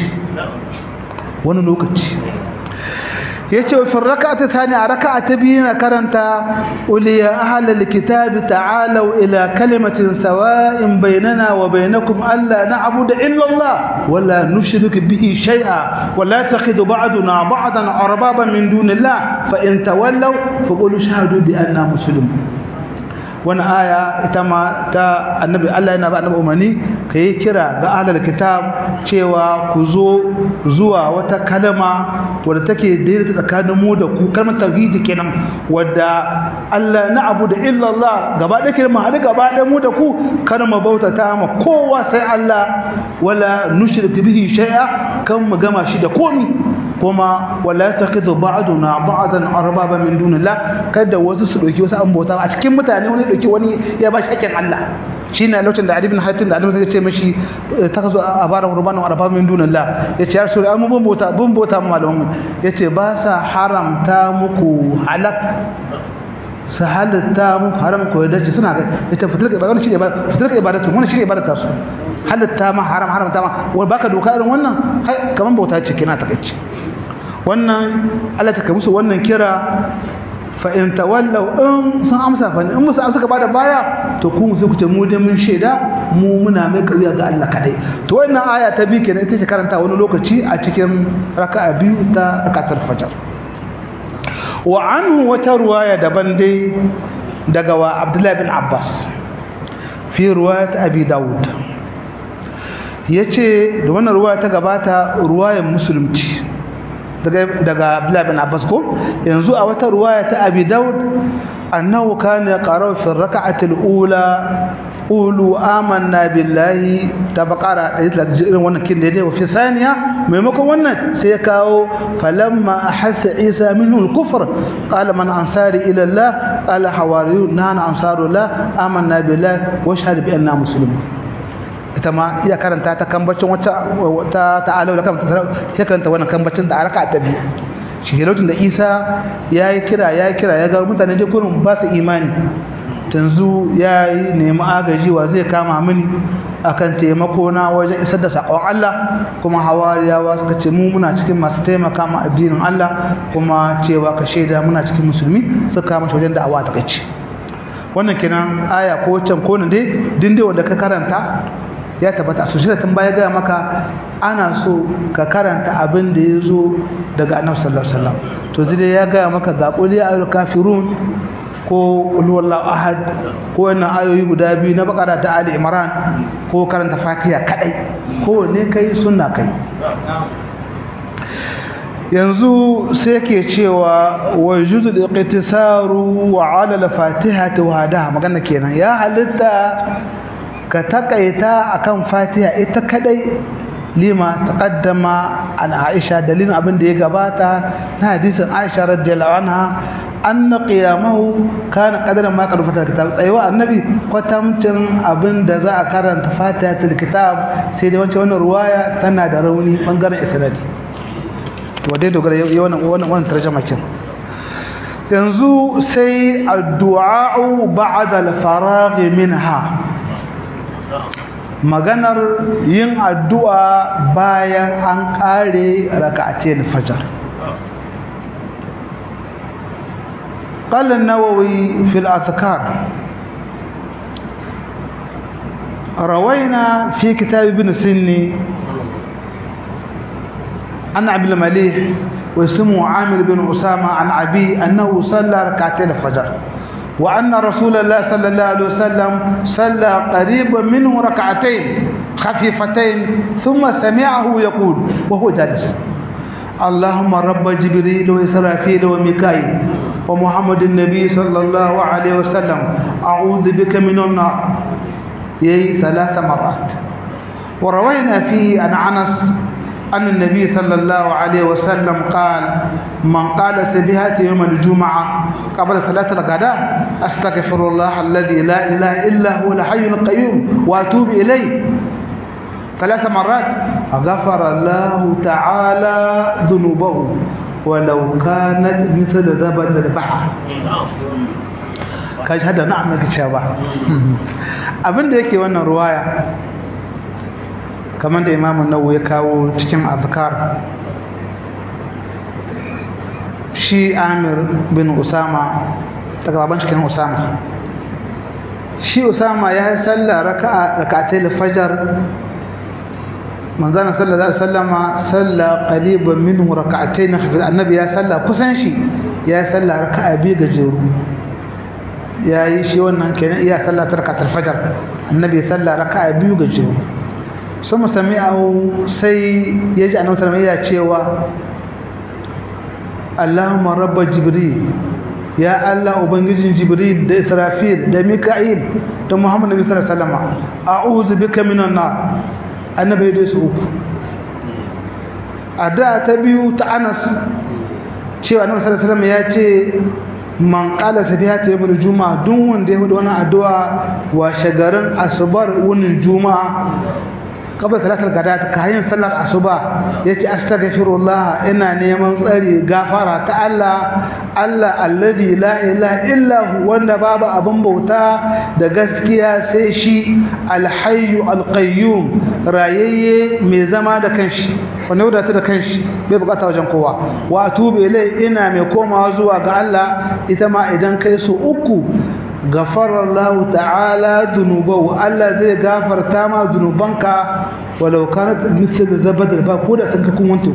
wani lokaci yace wa rak'ati thani a rak'ati biyu na karanta uliya ahlal kitabi ta'alu ila kalimatin sawa'in bainana wa bainakum alla na'budu illa Allah wa la nushriku bihi shay'a wa la taqidu ba'duna ba'dan arbaban min dunillah fa in tawallaw faqulu shahadu bi anna muslimun wani aya ita ma ta annabi Allah yana ba annabi umarni ka yi kira ga ahlul kitab cewa ku zo zuwa wata kalma wadda take daidaita tsakanin mu da ku kalmar tauhidi kenan wadda Allah na abu da illa Allah gaba da kirma hadu gaba da mu da ku kar mu bautata ma kowa sai Allah wala nushriku bihi shay'a kan mu gama shi da komi kuma wala taqidu ba'duna ba'dan arbaba min dunillah kada wasu su dauki wasu an bauta a cikin mutane wani dauki wani ya bashi hakkin Allah shine lokacin da Ali ibn Hatim da Annabi ya ce mishi takazu abaran rubanan arbaba min dunillah yace ya rasul amma bun bauta bun bauta ma malamin yace ba sa haramta muku halak su halatta muku haram ko da ce suna yace fitilka ibadatu shine fitilka ibadatu wannan shine ibadatu su halatta ma haram haramta ma wai baka doka irin wannan kaman bauta ce kina takeici wannan Allah ta kai musu wannan kira fa in tawallaw in sun amsa fa in musu suka bada baya to ku musu ku ce mu dai mun sheda mu muna mai kauya ga Allah kadai to wannan aya ta bi kenan ita ce karanta wani lokaci a cikin raka'a biyu ta rakatul fajr wa anhu wata ruwaya daban dai daga wa Abdullah bin Abbas fi ruwayat Abi Dawud yace da wannan ruwaya ta gabata ruwayan musulunci daga Abdullah bin Abbas ko yanzu a wata ruwaya ta Abi Daud annahu kana yaqra'u fi rak'ati al-ula qulu amanna billahi ta baqara da irin wannan kin da wa fi saniya maimakon wannan sai ya kawo falamma ahassa Isa minhu al-kufr qala man ansari ila Allah qala hawariyun nana ansarullah amanna billahi wa shahada bi anna muslimun ita ma iya karanta ta kambacin wata ta ta'alau da kanta ta karanta wannan kambacin da araka ta biyu shi lokacin da Isa yayi kira yayi kira ya ga mutane dai kurin ba su imani tanzu yayi nemi agaji wa zai kama mini akan taimako na wajen isar da sakon Allah kuma hawariyawa suka ce mu muna cikin masu taimaka ma addinin Allah kuma cewa ka shaida muna cikin musulmi suka kama wajen da'awa ta kace wannan kenan aya ko can ko ne dai dinde wanda ka karanta ya tabbata a sujada tun baya gaya maka ana so ka karanta abin da ya zo daga annabi sallallahu alaihi wasallam to zai ya gaya maka ga qul ya ayyuhal kafirun ko qul huwallahu ahad ko wannan ayoyi guda biyu na bakara ta ali imran ko karanta fatiha kadai ko ne kai sunna kai yanzu sai ke cewa wa juzu iqtisaru wa ala al-fatihati wa hadaha magana kenan ya halitta ka takaita akan fatiha ita kadai lima taqaddama an aisha dalilin abin da ya gabata na hadisin aisha radiyallahu anha anna qiyamahu kana qadara ma qad fata kitab tsayuwa annabi kwatamcin abin da za a karanta fatihatul kitab sai dai wancan wannan ruwaya tana da rauni bangaren isnadi to dai dogara wannan wannan wannan tarjuma kin yanzu sai addu'a ba'da al-faragh minha maganar yin addu'a bayan an kare raka'atul fajr قال النووي في الأذكار روينا في كتاب ابن سني عن عبد المليح واسمه عامر بن أسامة عن أبي أنه صلى ركعتين الفجر وأن رسول الله صلى الله عليه وسلم صلى قريبا منه ركعتين خفيفتين ثم سمعه يقول وهو جالس اللهم رب جبريل وإسرافيل وميكائيل ومحمد النبي صلى الله عليه وسلم أعوذ بك من النار يي ثلاث مرات وروينا فيه عن أنس أن النبي صلى الله عليه وسلم قال من قال سبيهات يوم الجمعة قبل صلاة الغداء أستغفر الله الذي لا إله إلا هو الحي القيوم وأتوب إليه ثلاث مرات غفر الله تعالى ذنوبه ولو كانت مثل زبد البحر kaji hada na'am yake cewa abin da yake wannan ruwaya kamar da imamu nawawi ya kawo cikin azkar shi amir bin usama daga baban cikin usama shi usama ya yi sallah raka'a raka'atai fajar manzana sallallahu alaihi wasallama salla qaliban minhu raka'atayn khafif annabi ya salla kusan shi ya salla raka'a biyu gajeru yayi shi wannan kenan iya salla ta raka'atul fajr annabi ya salla raka'a biyu gajeru sun musami'ahu sai yaji annabi sallallahu alaihi wasallam cewa Allahumma rabb jibril ya Allah ubangijin jibril da israfil da mika'il da muhammad nabi sallallahu alaihi wasallam a'udhu bika minan nar annabi dai su uku a da ta biyu ta anas cewa annabi sallallahu alaihi wasallam ya ce man qala sabihata yawmul juma'a duk wanda ya hudu wannan addu'a wa shagarin asubar wunin juma'a kabla salatul gadat kayan sallar asuba yace astaghfirullah ina neman tsari gafara ta Allah Allah alladhi la ilaha illa hu wanda babu abin bauta da gaskiya sai shi alhayyu alqayyum rayayye mai zama da kanshi wanda wadata da kanshi bai bukata wajen kowa wa atubu ilai ina mai komawa zuwa ga Allah ita ma idan kai su uku غفر الله تعالى ذنوبه الله زي غفر تاما ذنوبانك ولو كانت مثل زبد الباب كودا سنك كون وانتو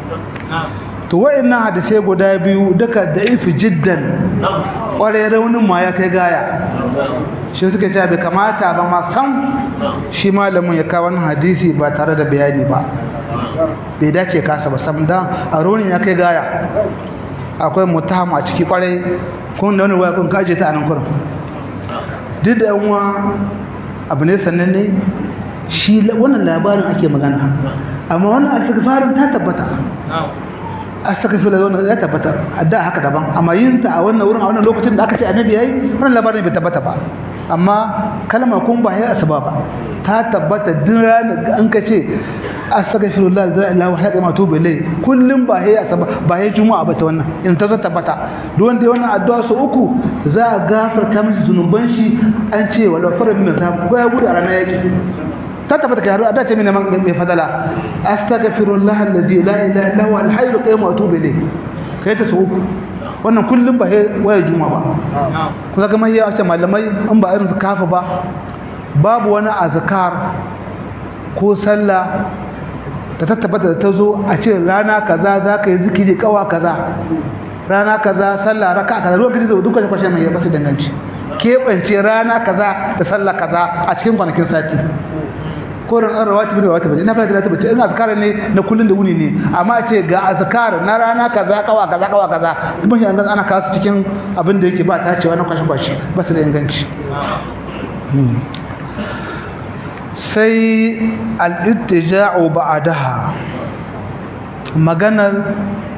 to wayannan hadisai guda biyu duka da'ifi jiddan kware raunin ma ya kai gaya shi suka ce bai kamata ba ma san shi malamin ya kawo wannan hadisi ba tare da bayani ba bai dace kasa ba sam dan a raunin ya kai gaya akwai mutaham a ciki kwarai kun da wani waya kun kaje ta anan kurin duk da yanwa abu ne sannan ne shi wannan labarin ake magana amma wannan astaghfarin ta tabbata astaghfirullah wannan ya tabbata da haka daban amma yin ta a wannan wurin a wannan lokacin da aka ce annabi yayi wannan labarin bai tabbata ba amma kalma kun ba ya asaba ba ta tabbata duk ranar an ka ce astaghfirullah la ilaha illa huwa atubu ilay kullum ba ya asaba ba ya juma'a ba ta wannan in ta zo tabbata duk wanda wannan addu'a su uku za a gafarta mishi zunuban shi an ce wala fara min ta ko ya gudu a ranar yaki ta tabbata kai har da ce mini mai fadala astaghfirullah alladhi la ilaha illa huwa al-hayyul qayyum atubu ilay kai ta su uku wannan kullum ba waya juma ba kuma ga mai yawa malamai an ba irin su kafa ba babu wani azkar ko sallah ta tabbata da ta zo a ce rana kaza za ka yi zikiri kawa kaza rana kaza sallah raka kaza lokacin da duka kwashe mai basu danganci keɓance rana kaza da sallah kaza a cikin kwanakin sati ko ran an rawati bin rawati ina fara da tabbata in azkar ne na kullun da wuni ne amma ce ga azkar na rana kaza kawa kaza kawa kaza kuma shi an ana kawo cikin abin da yake ba ta cewa na kwashi kwashi ba su da inganci sai al-ittija'u ba'daha maganar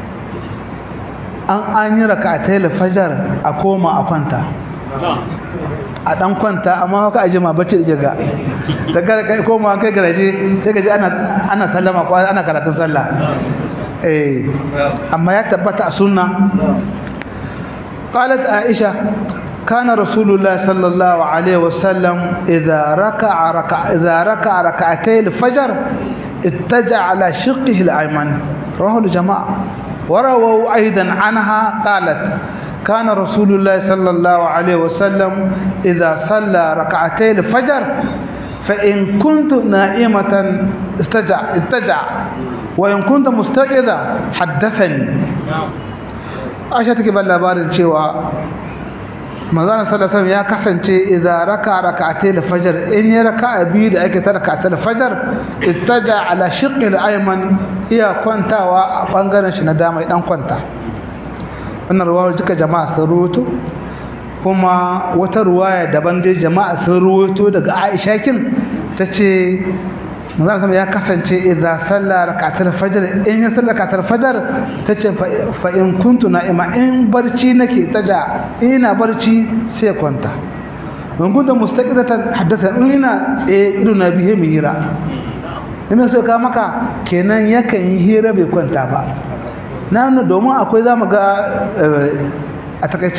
an an yi raka'atai fajar a koma a kwanta a dan kwanta amma haka aje ma bacci da ga daga kai koma kai garaje sai gaji ana ana sallama ko ana karatun sallah eh amma ya tabbata a sunna qalat aisha كان رسول الله صلى الله عليه وسلم إذا ركع ركع إذا ركع ركعتي الفجر اتجع على شقه الأيمن رواه الجماعة ورووا أيضا عنها قالت كان رسول الله صلى الله عليه وسلم إذا صلى ركعتي الفجر فإن كنت نائمة استجع اتجع وإن كنت مستيقظة حدثني أشهدك بالله cewa manzon sallallahu ya kasance idza raka rak'atay al-fajr in ya raka biyu da ake ta rak'atay al-fajr ittaja ala shiqqi al-ayman iya kwantawa a bangaren shi na dama dan kwanta wannan ruwaya duka jama'a sun ruwato kuma wata ruwaya daban dai jama'a sun ruwato daga Aisha kin tace manzon sama ya kasance idza salla rak'atul fajr in ya salla rak'atul fajr tace fa in kuntu na'ima in barci nake taja ina barci sai kwanta in kunta mustaqidatan haddatha in ina tsaye ido na bihe mi hira ina so ka maka kenan yakan yi hira bai kwanta ba na nuna domin akwai zamu ga a takaice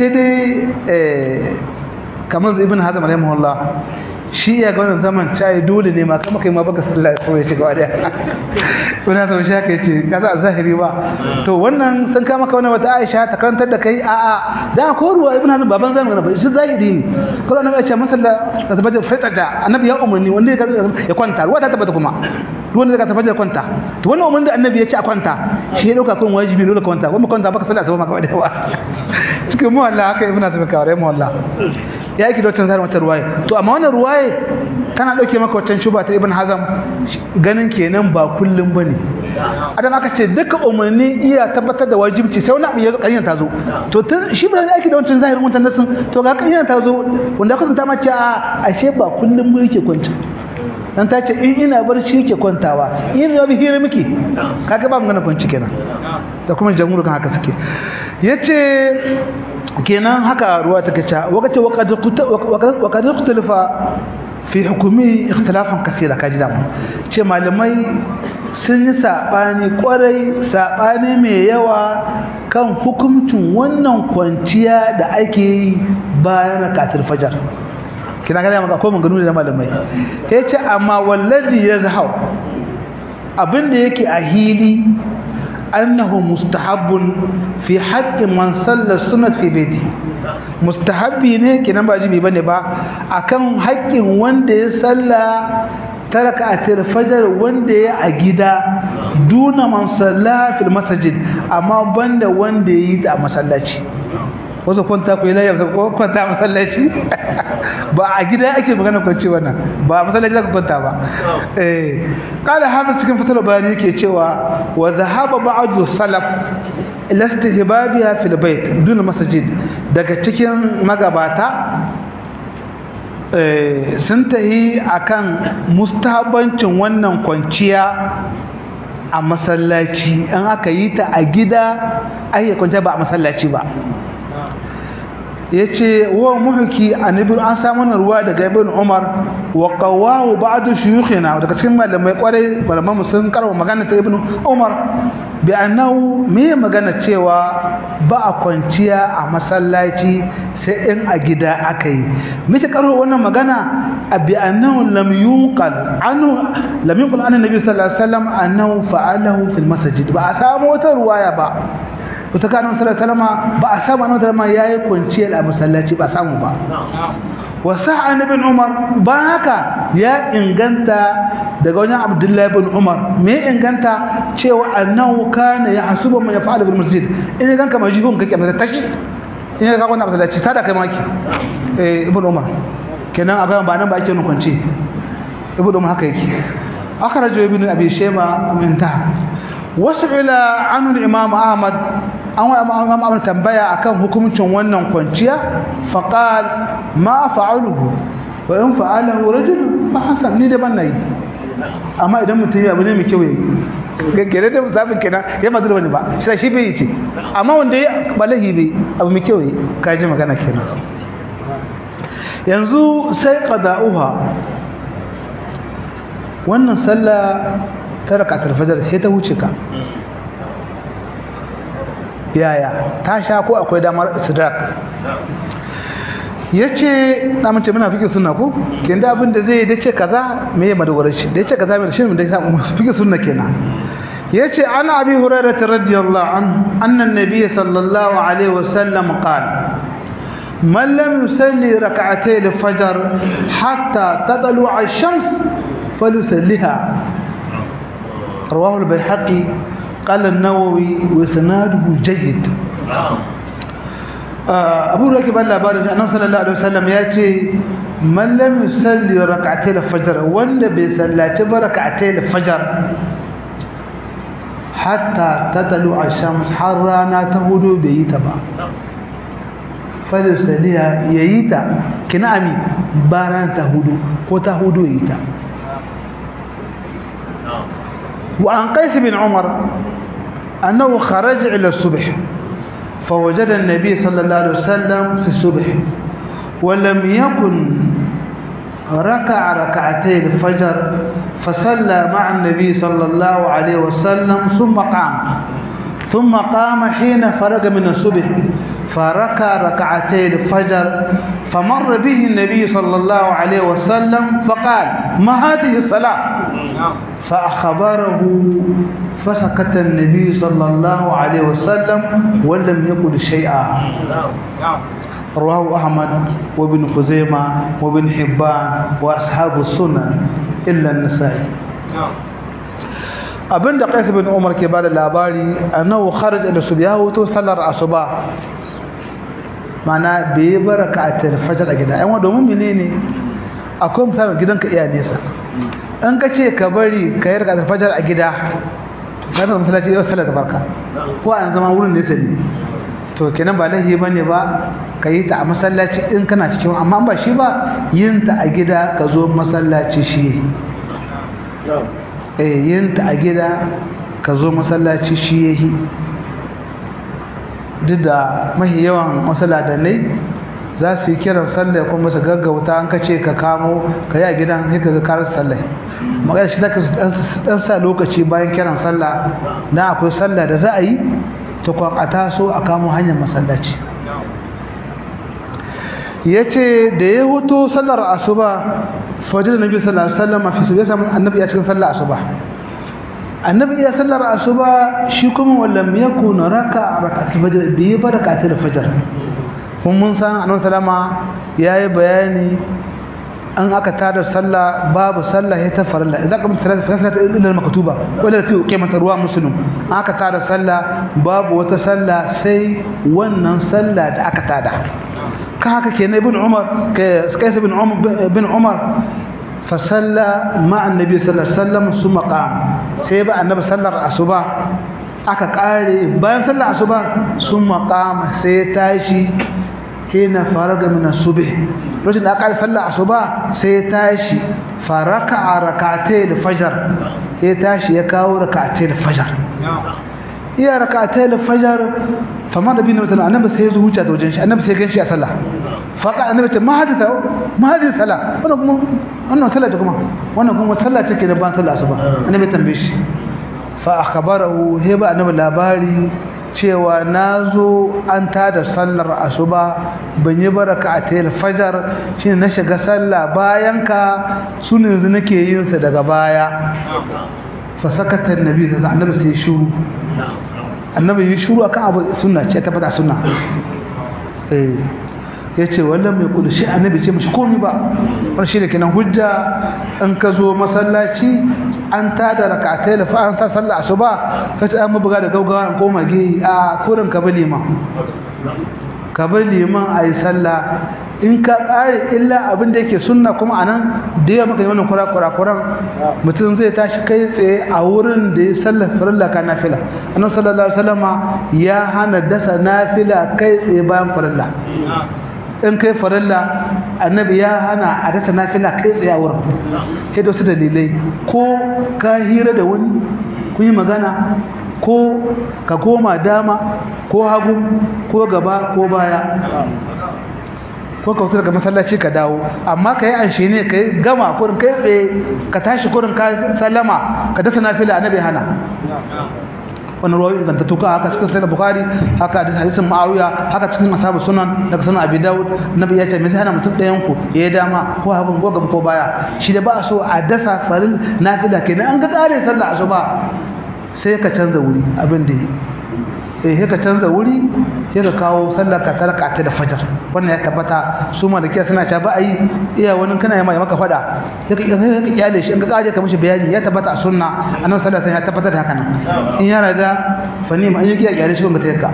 dai kamar ibn hazm rahimahullah shi ya ga wannan zaman cayi dole ne ma kama kai ma baka sallah sai ya ci gaba da wani zama shi haka yace kaza a zahiri ba to wannan sun kama ka wannan wata Aisha ta karantar da kai a a da ko ruwa ibn Hazm baban zamu ba shi zahiri ne kuma annabi ya ce masalla ta tabbata fitaja annabi ya umarni wanda ya kwanta ruwa ta tabbata kuma wanda ka tabbata kwanta to wannan umarni da annabi ya ce a kwanta shi ya dauka kun wajibi dole kwanta kuma kwanta baka sallah sai ma kawai da wa cikin mu Allah haka ibn Hazm ka mu Allah ya yi da wancan zarin wata ruwaye to amma wannan ruwaye kana dauke maka wancan shuba ta ibn hazam ganin kenan ba kullum bane adam aka ce duka umarni iya tabbatar da wajibci sai wani abu ya kanyar ta zo to tun shi ba aiki da wancan zahirin wancan nasin to ga kanyar ta zo wanda aka zanta mace a ashe ba kullum ba yake kwanta dan ta ce in ina barci yake kwantawa in rabi hira miki kaga ba magana kwanci kenan da kuma jamhur kan haka suke yace kenan haka ruwa take cewa wakace waqad ikhtalafa fi hukumi ikhtilafan kaseera kaji da ce malamai sun yi sabani kwarai sabani mai yawa kan hukuncin wannan kwanciya da ake yi bayan rakatul fajar kina ga maka akwai maganganu da malamai yace amma wallazi yazhau abinda yake a hili أنه مستحب في حق من صلى السنة في بيته مستحب ne kenan ba jibi bane ba akan haƙƙin wanda ya salla taraka atir fajar wanda ya a gida duna man salla fil masjid amma banda wanda ya yi ta a masallaci wasu kwanta ku yi layar ko kwanta a masallaci ba a gida ake magana kwanci wannan ba a masallaci zaka kwanta ba eh kala hafiz cikin fatar bayani yake cewa wa dhahaba ba'du salaf ila istihbabiha fil bait dun masjid daga cikin magabata eh sun tahi akan mustahabancin wannan kwanciya a masallaci an aka yi ta a gida ai kwanciya ba a masallaci ba yace wa muhki annabi an samu ruwa daga ibn umar wa qawahu ba'd shuyukhina daga cikin malamai kwarai malaman sun karwa magana ta ibn umar bi annahu me magana cewa ba a kwanciya a masallaci sai in a gida akai miki karo wannan magana bi annahu lam yunqal anhu lam yunqal an annabi sallallahu alaihi wasallam annahu fa'alahu fil masjid ba a samu wata ruwaya ba wata kanin salama ba a samu annabi salama ya yi kwanciyar a masallaci ba samu ba wasu annabin umar ba haka ya inganta daga wajen abdullahi bin umar me inganta cewa annahu kana ya hasuba man yafa'alu bil masjid in gan ka majihun kake masa tashi in ga wannan masallaci tada kai maki eh ibn umar kenan abin ba nan ba ake kwanci ibn umar haka yake akhrajo ibn abi shayba min ta wasu'ila anhu imam ahmad an wa imam ahmad tambaya akan hukuncin wannan kwanciya faqal ma fa'aluhu wa in fa'alahu rajul fa hasan ni da ban nayi amma idan mutum ya abu ne mai kyau yayi gaggare da musabin kenan ya mazu da wani ba shi shi bai ce amma wanda ya balahi bai abu mai kyau yayi ka ji magana kenan yanzu sai qada'uha wannan sallah ta rakatul fajr sai ta wuce ka yaya ta sha ko akwai damar istidrak yace na mace muna fikin sunna ko kin da abin da zai da ce kaza me ya madogarar shi da yace kaza me shi da ya fikin sunna kenan yace ana abi hurairah radiyallahu anhu anna an-nabiy sallallahu alaihi wasallam qala man lam yusalli rak'atay al-fajr hatta tadlu ash-shams falyusalliha rawahu al-bayhaqi قال النووي وسناده جيد abu da ke ban labarin shi annabi sallallahu alaihi wasallam ya ce man lam yusalli rak'atay al-fajr wanda bai sallaci ba rak'atay al-fajr hatta tatalu ash-shams har rana ta hudu bai yi ta ba falisaliya yayi ta kina ami ba rana ta hudu ko ta hudu yayi ta wa an qais bin umar annahu kharaja ila as-subh فوجد النبي صلى الله عليه وسلم في الصبح ولم يكن ركع ركعتي الفجر فصلى مع النبي صلى الله عليه وسلم ثم قام ثم قام حين فرغ من الصبح فركع ركعتي الفجر فمر به النبي صلى الله عليه وسلم فقال ما هذه الصلاة فأخبره فسكت النبي صلى الله عليه وسلم ولم يقل شيئا رواه أحمد وابن خزيمة وابن حبان وأصحاب السنن إلا النسائي abinda Qais bin Umar ke bada labari annahu kharaj ila subyahu to sallar asuba mana bai baraka a fajr a gida ai wa domin menene akwai misalin gidanka iya nesa an ka ce ka bari ka yi rakatar fajar a gida ka zama masallaci yau sallar barka ko an zama wurin nesa ne to kenan ba lahi ba ne ba ka yi ta a masallaci in kana cikin amma ba shi ba yin ta a gida ka zo masallaci shi eh yin ta a gida ka zo masallaci shi yahi duk da mahi yawan masallatanai za su yi kiran sallah kuma su gaggauta an ka ce ka kamo ka yi a gidan sai ka ga karar sallah magana shi zaka dan sa lokaci bayan kiran sallah na akwai sallah da za a yi to kwan a taso a kamo hanyar masallaci yace da ya huto sallar asuba fajr nabi sallallahu alaihi wasallam fi subhi samu annabi ya cikin sallar asuba annabi ya sallar asuba shi kuma wallam yakun raka rak'atul fajr bi barakatul fajr kun mun san annabi sallama yayi bayani an aka tada sallah babu sallah ya ta farilla idan ka mutara sallah illa maktuba wala ta qiymat ruwa muslim aka tada sallah babu wata sallah sai wannan sallah da aka tada ka haka kenan ibn umar kai ibn umar ibn umar fa salla ma'a annabi sallallahu alaihi wasallam summa qam sai ba annabi sallar asuba aka kare bayan sallar asuba summa qama sai tashi hina faraga min as-subh lokacin da aka sallar asuba sai ya tashi faraka rak'atay al-fajr sai tashi ya kawo rak'atay al-fajr iya rak'atay al-fajr fama da bin mutum annabi sai ya zo huta da wajen shi annabi sai ya ganshi a sallah faqa annabi ce ma hadita ma hadita sallah wannan kuma wannan sallah ta kuma wannan kuma sallah take da ban sallah asuba annabi tambaye shi fa akhbarahu heba annabi labari cewa na zo an tada sallar asuba ban yi baraka a tayar fajar shi na shiga sallah bayan ka su ne yanzu nake yin sa daga baya fa sakatar nabi sai annabi sai shuru annabi yi shuru akan abu sunna ce ta fada sunna eh yace wallan mai kudu shi annabi ce mishi komai ba wannan shi ne kenan hujja in ka zo masallaci an tada rak'atai da fa an sa sallah asuba ka ta amma buga da gaugawa ko mage a kurin ka bali ma ka bali man ayi sallah in ka kare illa abin da yake sunna kuma anan da yawa maka wannan kura kura kuran mutum zai tashi kai tsaye a wurin da ya sallar farilla ka nafila annabi sallallahu alaihi wasallama ya hana dasa nafila kai tsaye bayan farilla in kai farilla annabi ya hana a dasa nafila kai tsaye a wurin sai da wasu dalilai ko ka hira da wani kun yi magana ko ka koma dama ko hagu ko gaba ko baya ko ka fito daga masallaci ka dawo amma ka yi anshe ne ka yi gama kurin kai tsaye ka tashi kurin ka sallama ka dasa nafila annabi hana wani ruwa inganta tuka haka cikin sai bukhari haka da hadisin ma'awiya haka cikin asabu sunan daga sunan abi daud nabi ya ce me sai hana mutum ɗayan ku ya yi dama ko abin ko gaba ko baya shi da ba a so a dasa farin nafila kenan an ga tsarin sallah asuba sai ka canza wuri abin da eh sai ka canza wuri sai ka kawo sallar ka tarka ta da fajar wannan ya tabbata su malikiya suna cewa ba a yi iya wani kana yi maka fada sai ka sai ka kyale shi in ka kaje ka mishi bayani ya tabbata a sunna annabi sallallahu alaihi wasallam ya tabbatar da haka nan in yana da fani ma an yi kyale shi ba ta yakka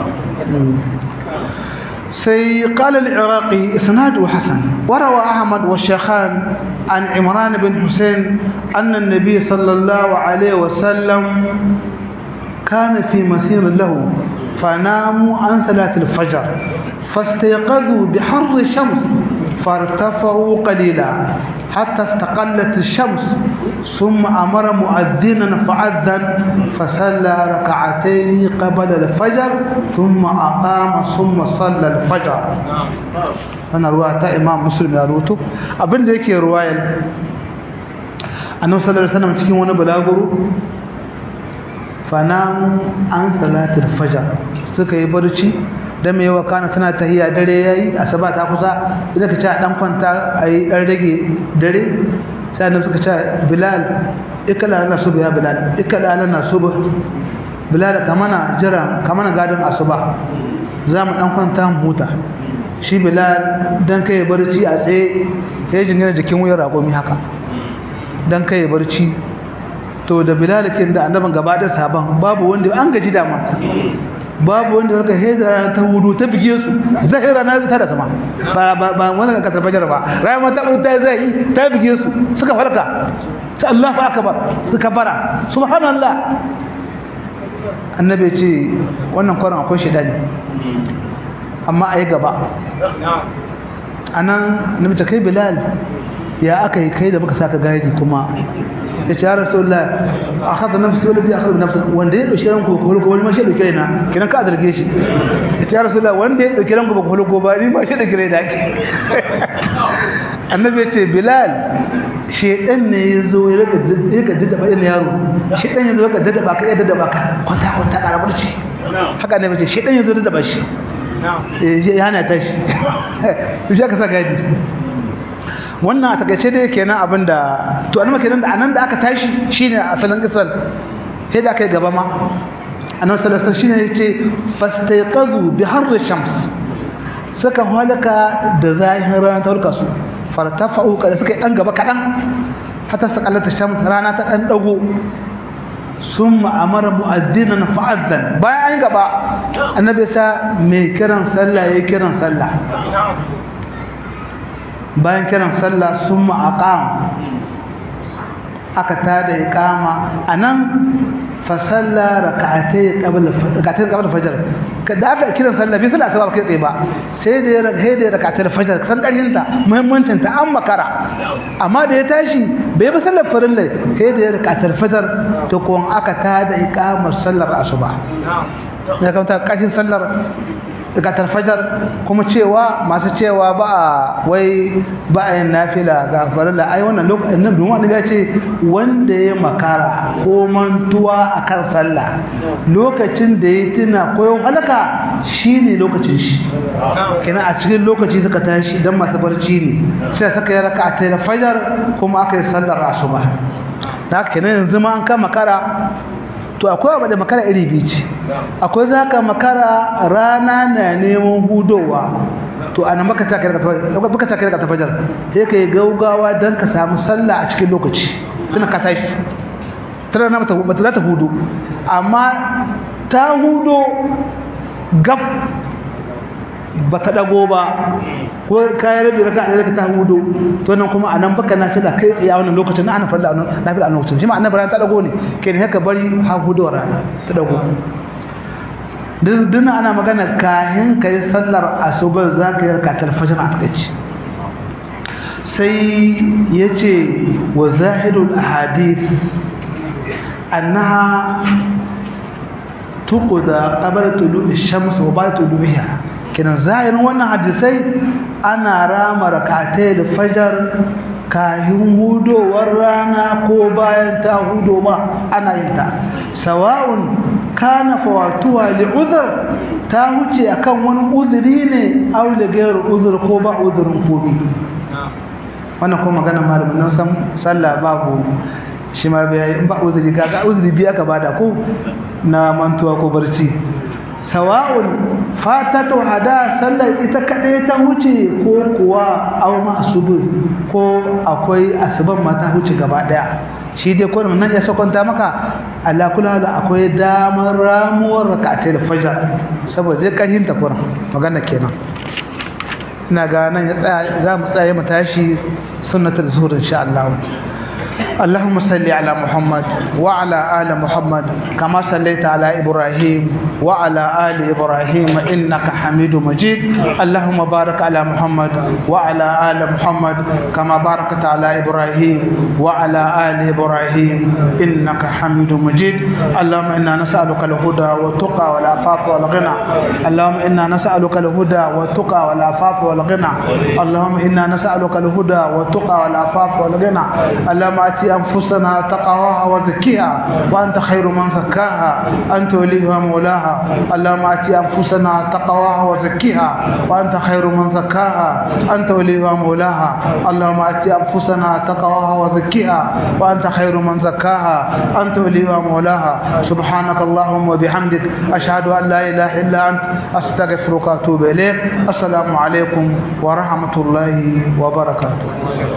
سي قال العراقي إسناده حسن وروى أحمد والشيخان عن عمران بن حسين أن النبي صلى الله عليه وسلم كان في مسير له فناموا عن صلاة الفجر فاستيقظوا بحر الشمس فارتفعوا قليلا حتى استقلت الشمس ثم أمر مؤذنا فأذن فصلى ركعتين قبل الفجر ثم أقام ثم صلى الفجر أنا رواية إمام مسلم يروته أبن ذيك رواية أنه صلى الله عليه وسلم تكين وانا بلاغرو fanamu an salatul fajar suka yi barci da mai yawa kana tana tahiya dare yayi asaba ta kusa idan ka ci a dan kwanta ayi dan rage dare sai annabi suka ce bilal ikala na suba ya bilal ikala na suba bilal kamana jira kamana gadon asuba za mu dan kwanta mu huta shi bilal dan kai barci a tsaye ya jingina jikin wuyar ragomi haka dan kai barci to da bilalikin da annaban gaba da saban babu wanda an gaji dama babu wanda wanda hezara ta wudu ta bige su zahira na ta da sama ba ba ba wannan ka tabbajar ba rayuwa ta ta zai ta bige su suka farka sai Allahu akbar suka bara subhanallah annabi ce wannan kwarin akwai shedani amma ayi gaba anan nabi ta kai bilal ya aka yi kai da muka saka gaidi kuma ya ce ya rasulullah akhadha nafsi wallazi akhadha nafsi wanda ya dauki ranku ko ko wani ma shi dauke na kinan ka zarge shi ya ce ya rasulullah wanda ya dauki ranku ko ko ba ni ma shi dauke na ki annabi ya ce bilal shedan ne yazo ya rika ya ka dada bayan yaro shedan yazo ya ka dada ba ka ya dada ba ka kwanta kwanta ka rabarci haka annabi ce shedan yazo dada ba shi eh ya hana tashi shi aka sa gadi wannan a takaice dai kenan abinda to annabi kenan da anan da aka tashi shine asalin kisal sai da kai gaba ma annabi sallallahu alaihi wasallam shine yace fastayqadhu bi harri shams saka halaka da zahirin rana ta hulka su fartafa'u kada suka dan gaba kadan hatta saqalata shams rana ta dan dago summa amara mu'addinan fa'addan bayan an gaba annabi sa mai kiran sallah yayin kiran sallah bayan kiran sallah sun ma'aƙam aka tada iqama anan fa salla rak'atay qabla rak'atay qabla fajr kada aka kiran sallah bai sallah asuba kai tsaye ba sai da ya sai da rak'atay fajr san karshen ta muhimmancin ta an makara amma da ya tashi bai ba sallar farilla sai da ya rak'atay fajr to ko aka tada iqamar sallar asuba ya kanta kashin sallar gatar fajar kuma cewa masu cewa ba a wai ba a yin nafila ga farilla ai wannan lokacin nan domin annabi ya ce wanda ya makara ko mantuwa akan sallah lokacin da ya tuna ko ya halaka shine lokacin shi kina a cikin lokaci suka tashi dan masu barci ne sai suka yi raka'a ta fajar kuma aka yi sallar asuba da haka kenan yanzu ma an kama makara to akwai abu da makara iri biyu ce akwai za ka makara rana na neman hudowa to ana maka ta kai ka tafajar sai ka yi gaugawa don ka samu sallah a cikin lokaci tana ka tashi tana na mata za ta hudu amma ta hudo gab ba ta dago ba ko kayan rabi raka da ta hudu to nan kuma anan baka nafila kai tsaye a wannan lokacin ana farla nafila a lokacin shi ma annabi ran ta dago ne ke ne haka bari ha hudu rana ta dago duk ana magana kahin kai sallar asubar zaka yi rakatar fajr a takaici sai yace wa zahirul ahadith annaha tuqda qabla tulu'i shams wa ba'da tulu'iha kinan zahirin wannan hadisai ana rama rakatai da fajar kahin hudowar rana ko bayan ta hudo ma ana yin ta sawa'un kana fawatuha li uzr ta huce akan wani uzuri ne aw da gairu uzur ko ba uzurin komi wannan ko magana malamin nan san sallah babu shi ma bai in ba uzuri kaga uzuri biya ka bada ko na mantuwa ko barci sawa'un fatatu hada sallar ita kadai ta huce ko kuwa aw ma'subu ko akwai asuban ma ta huce gaba daya shi dai ko nan ya sakonta maka Allah kula da akwai damar ramuwar rak'atul fajr saboda zai karhin ta kuran magana kenan ina ga nan ya tsaya za mu tsaya mu tashi sunnatul zuhur insha Allah اللهم صل على محمد وعلى آل محمد كما صليت على إبراهيم وعلى آل إبراهيم إنك حميد مجيد اللهم بارك على محمد وعلى آل محمد كما باركت على إبراهيم وعلى آل إبراهيم إنك حميد مجيد اللهم إنا نسألك الهدى والتقى والعفاف والغنى اللهم إنا نسألك الهدى والتقى والعفاف والغنى اللهم إنا نسألك الهدى والتقى والعفاف والغنى اللهم آتي أنفسنا تقواها وزكيها وأنت خير من زكاها أنت وليها مولاها اللهم آتي أنفسنا تقواها وزكيها وأنت خير من زكاها أنت وليها مولاها اللهم آتي أنفسنا تقواها وزكيها وأنت خير من زكاها أنت وليها مولاها سبحانك اللهم وبحمدك أشهد أن لا إله إلا أنت أستغفرك وأتوب إليك السلام عليكم ورحمة الله وبركاته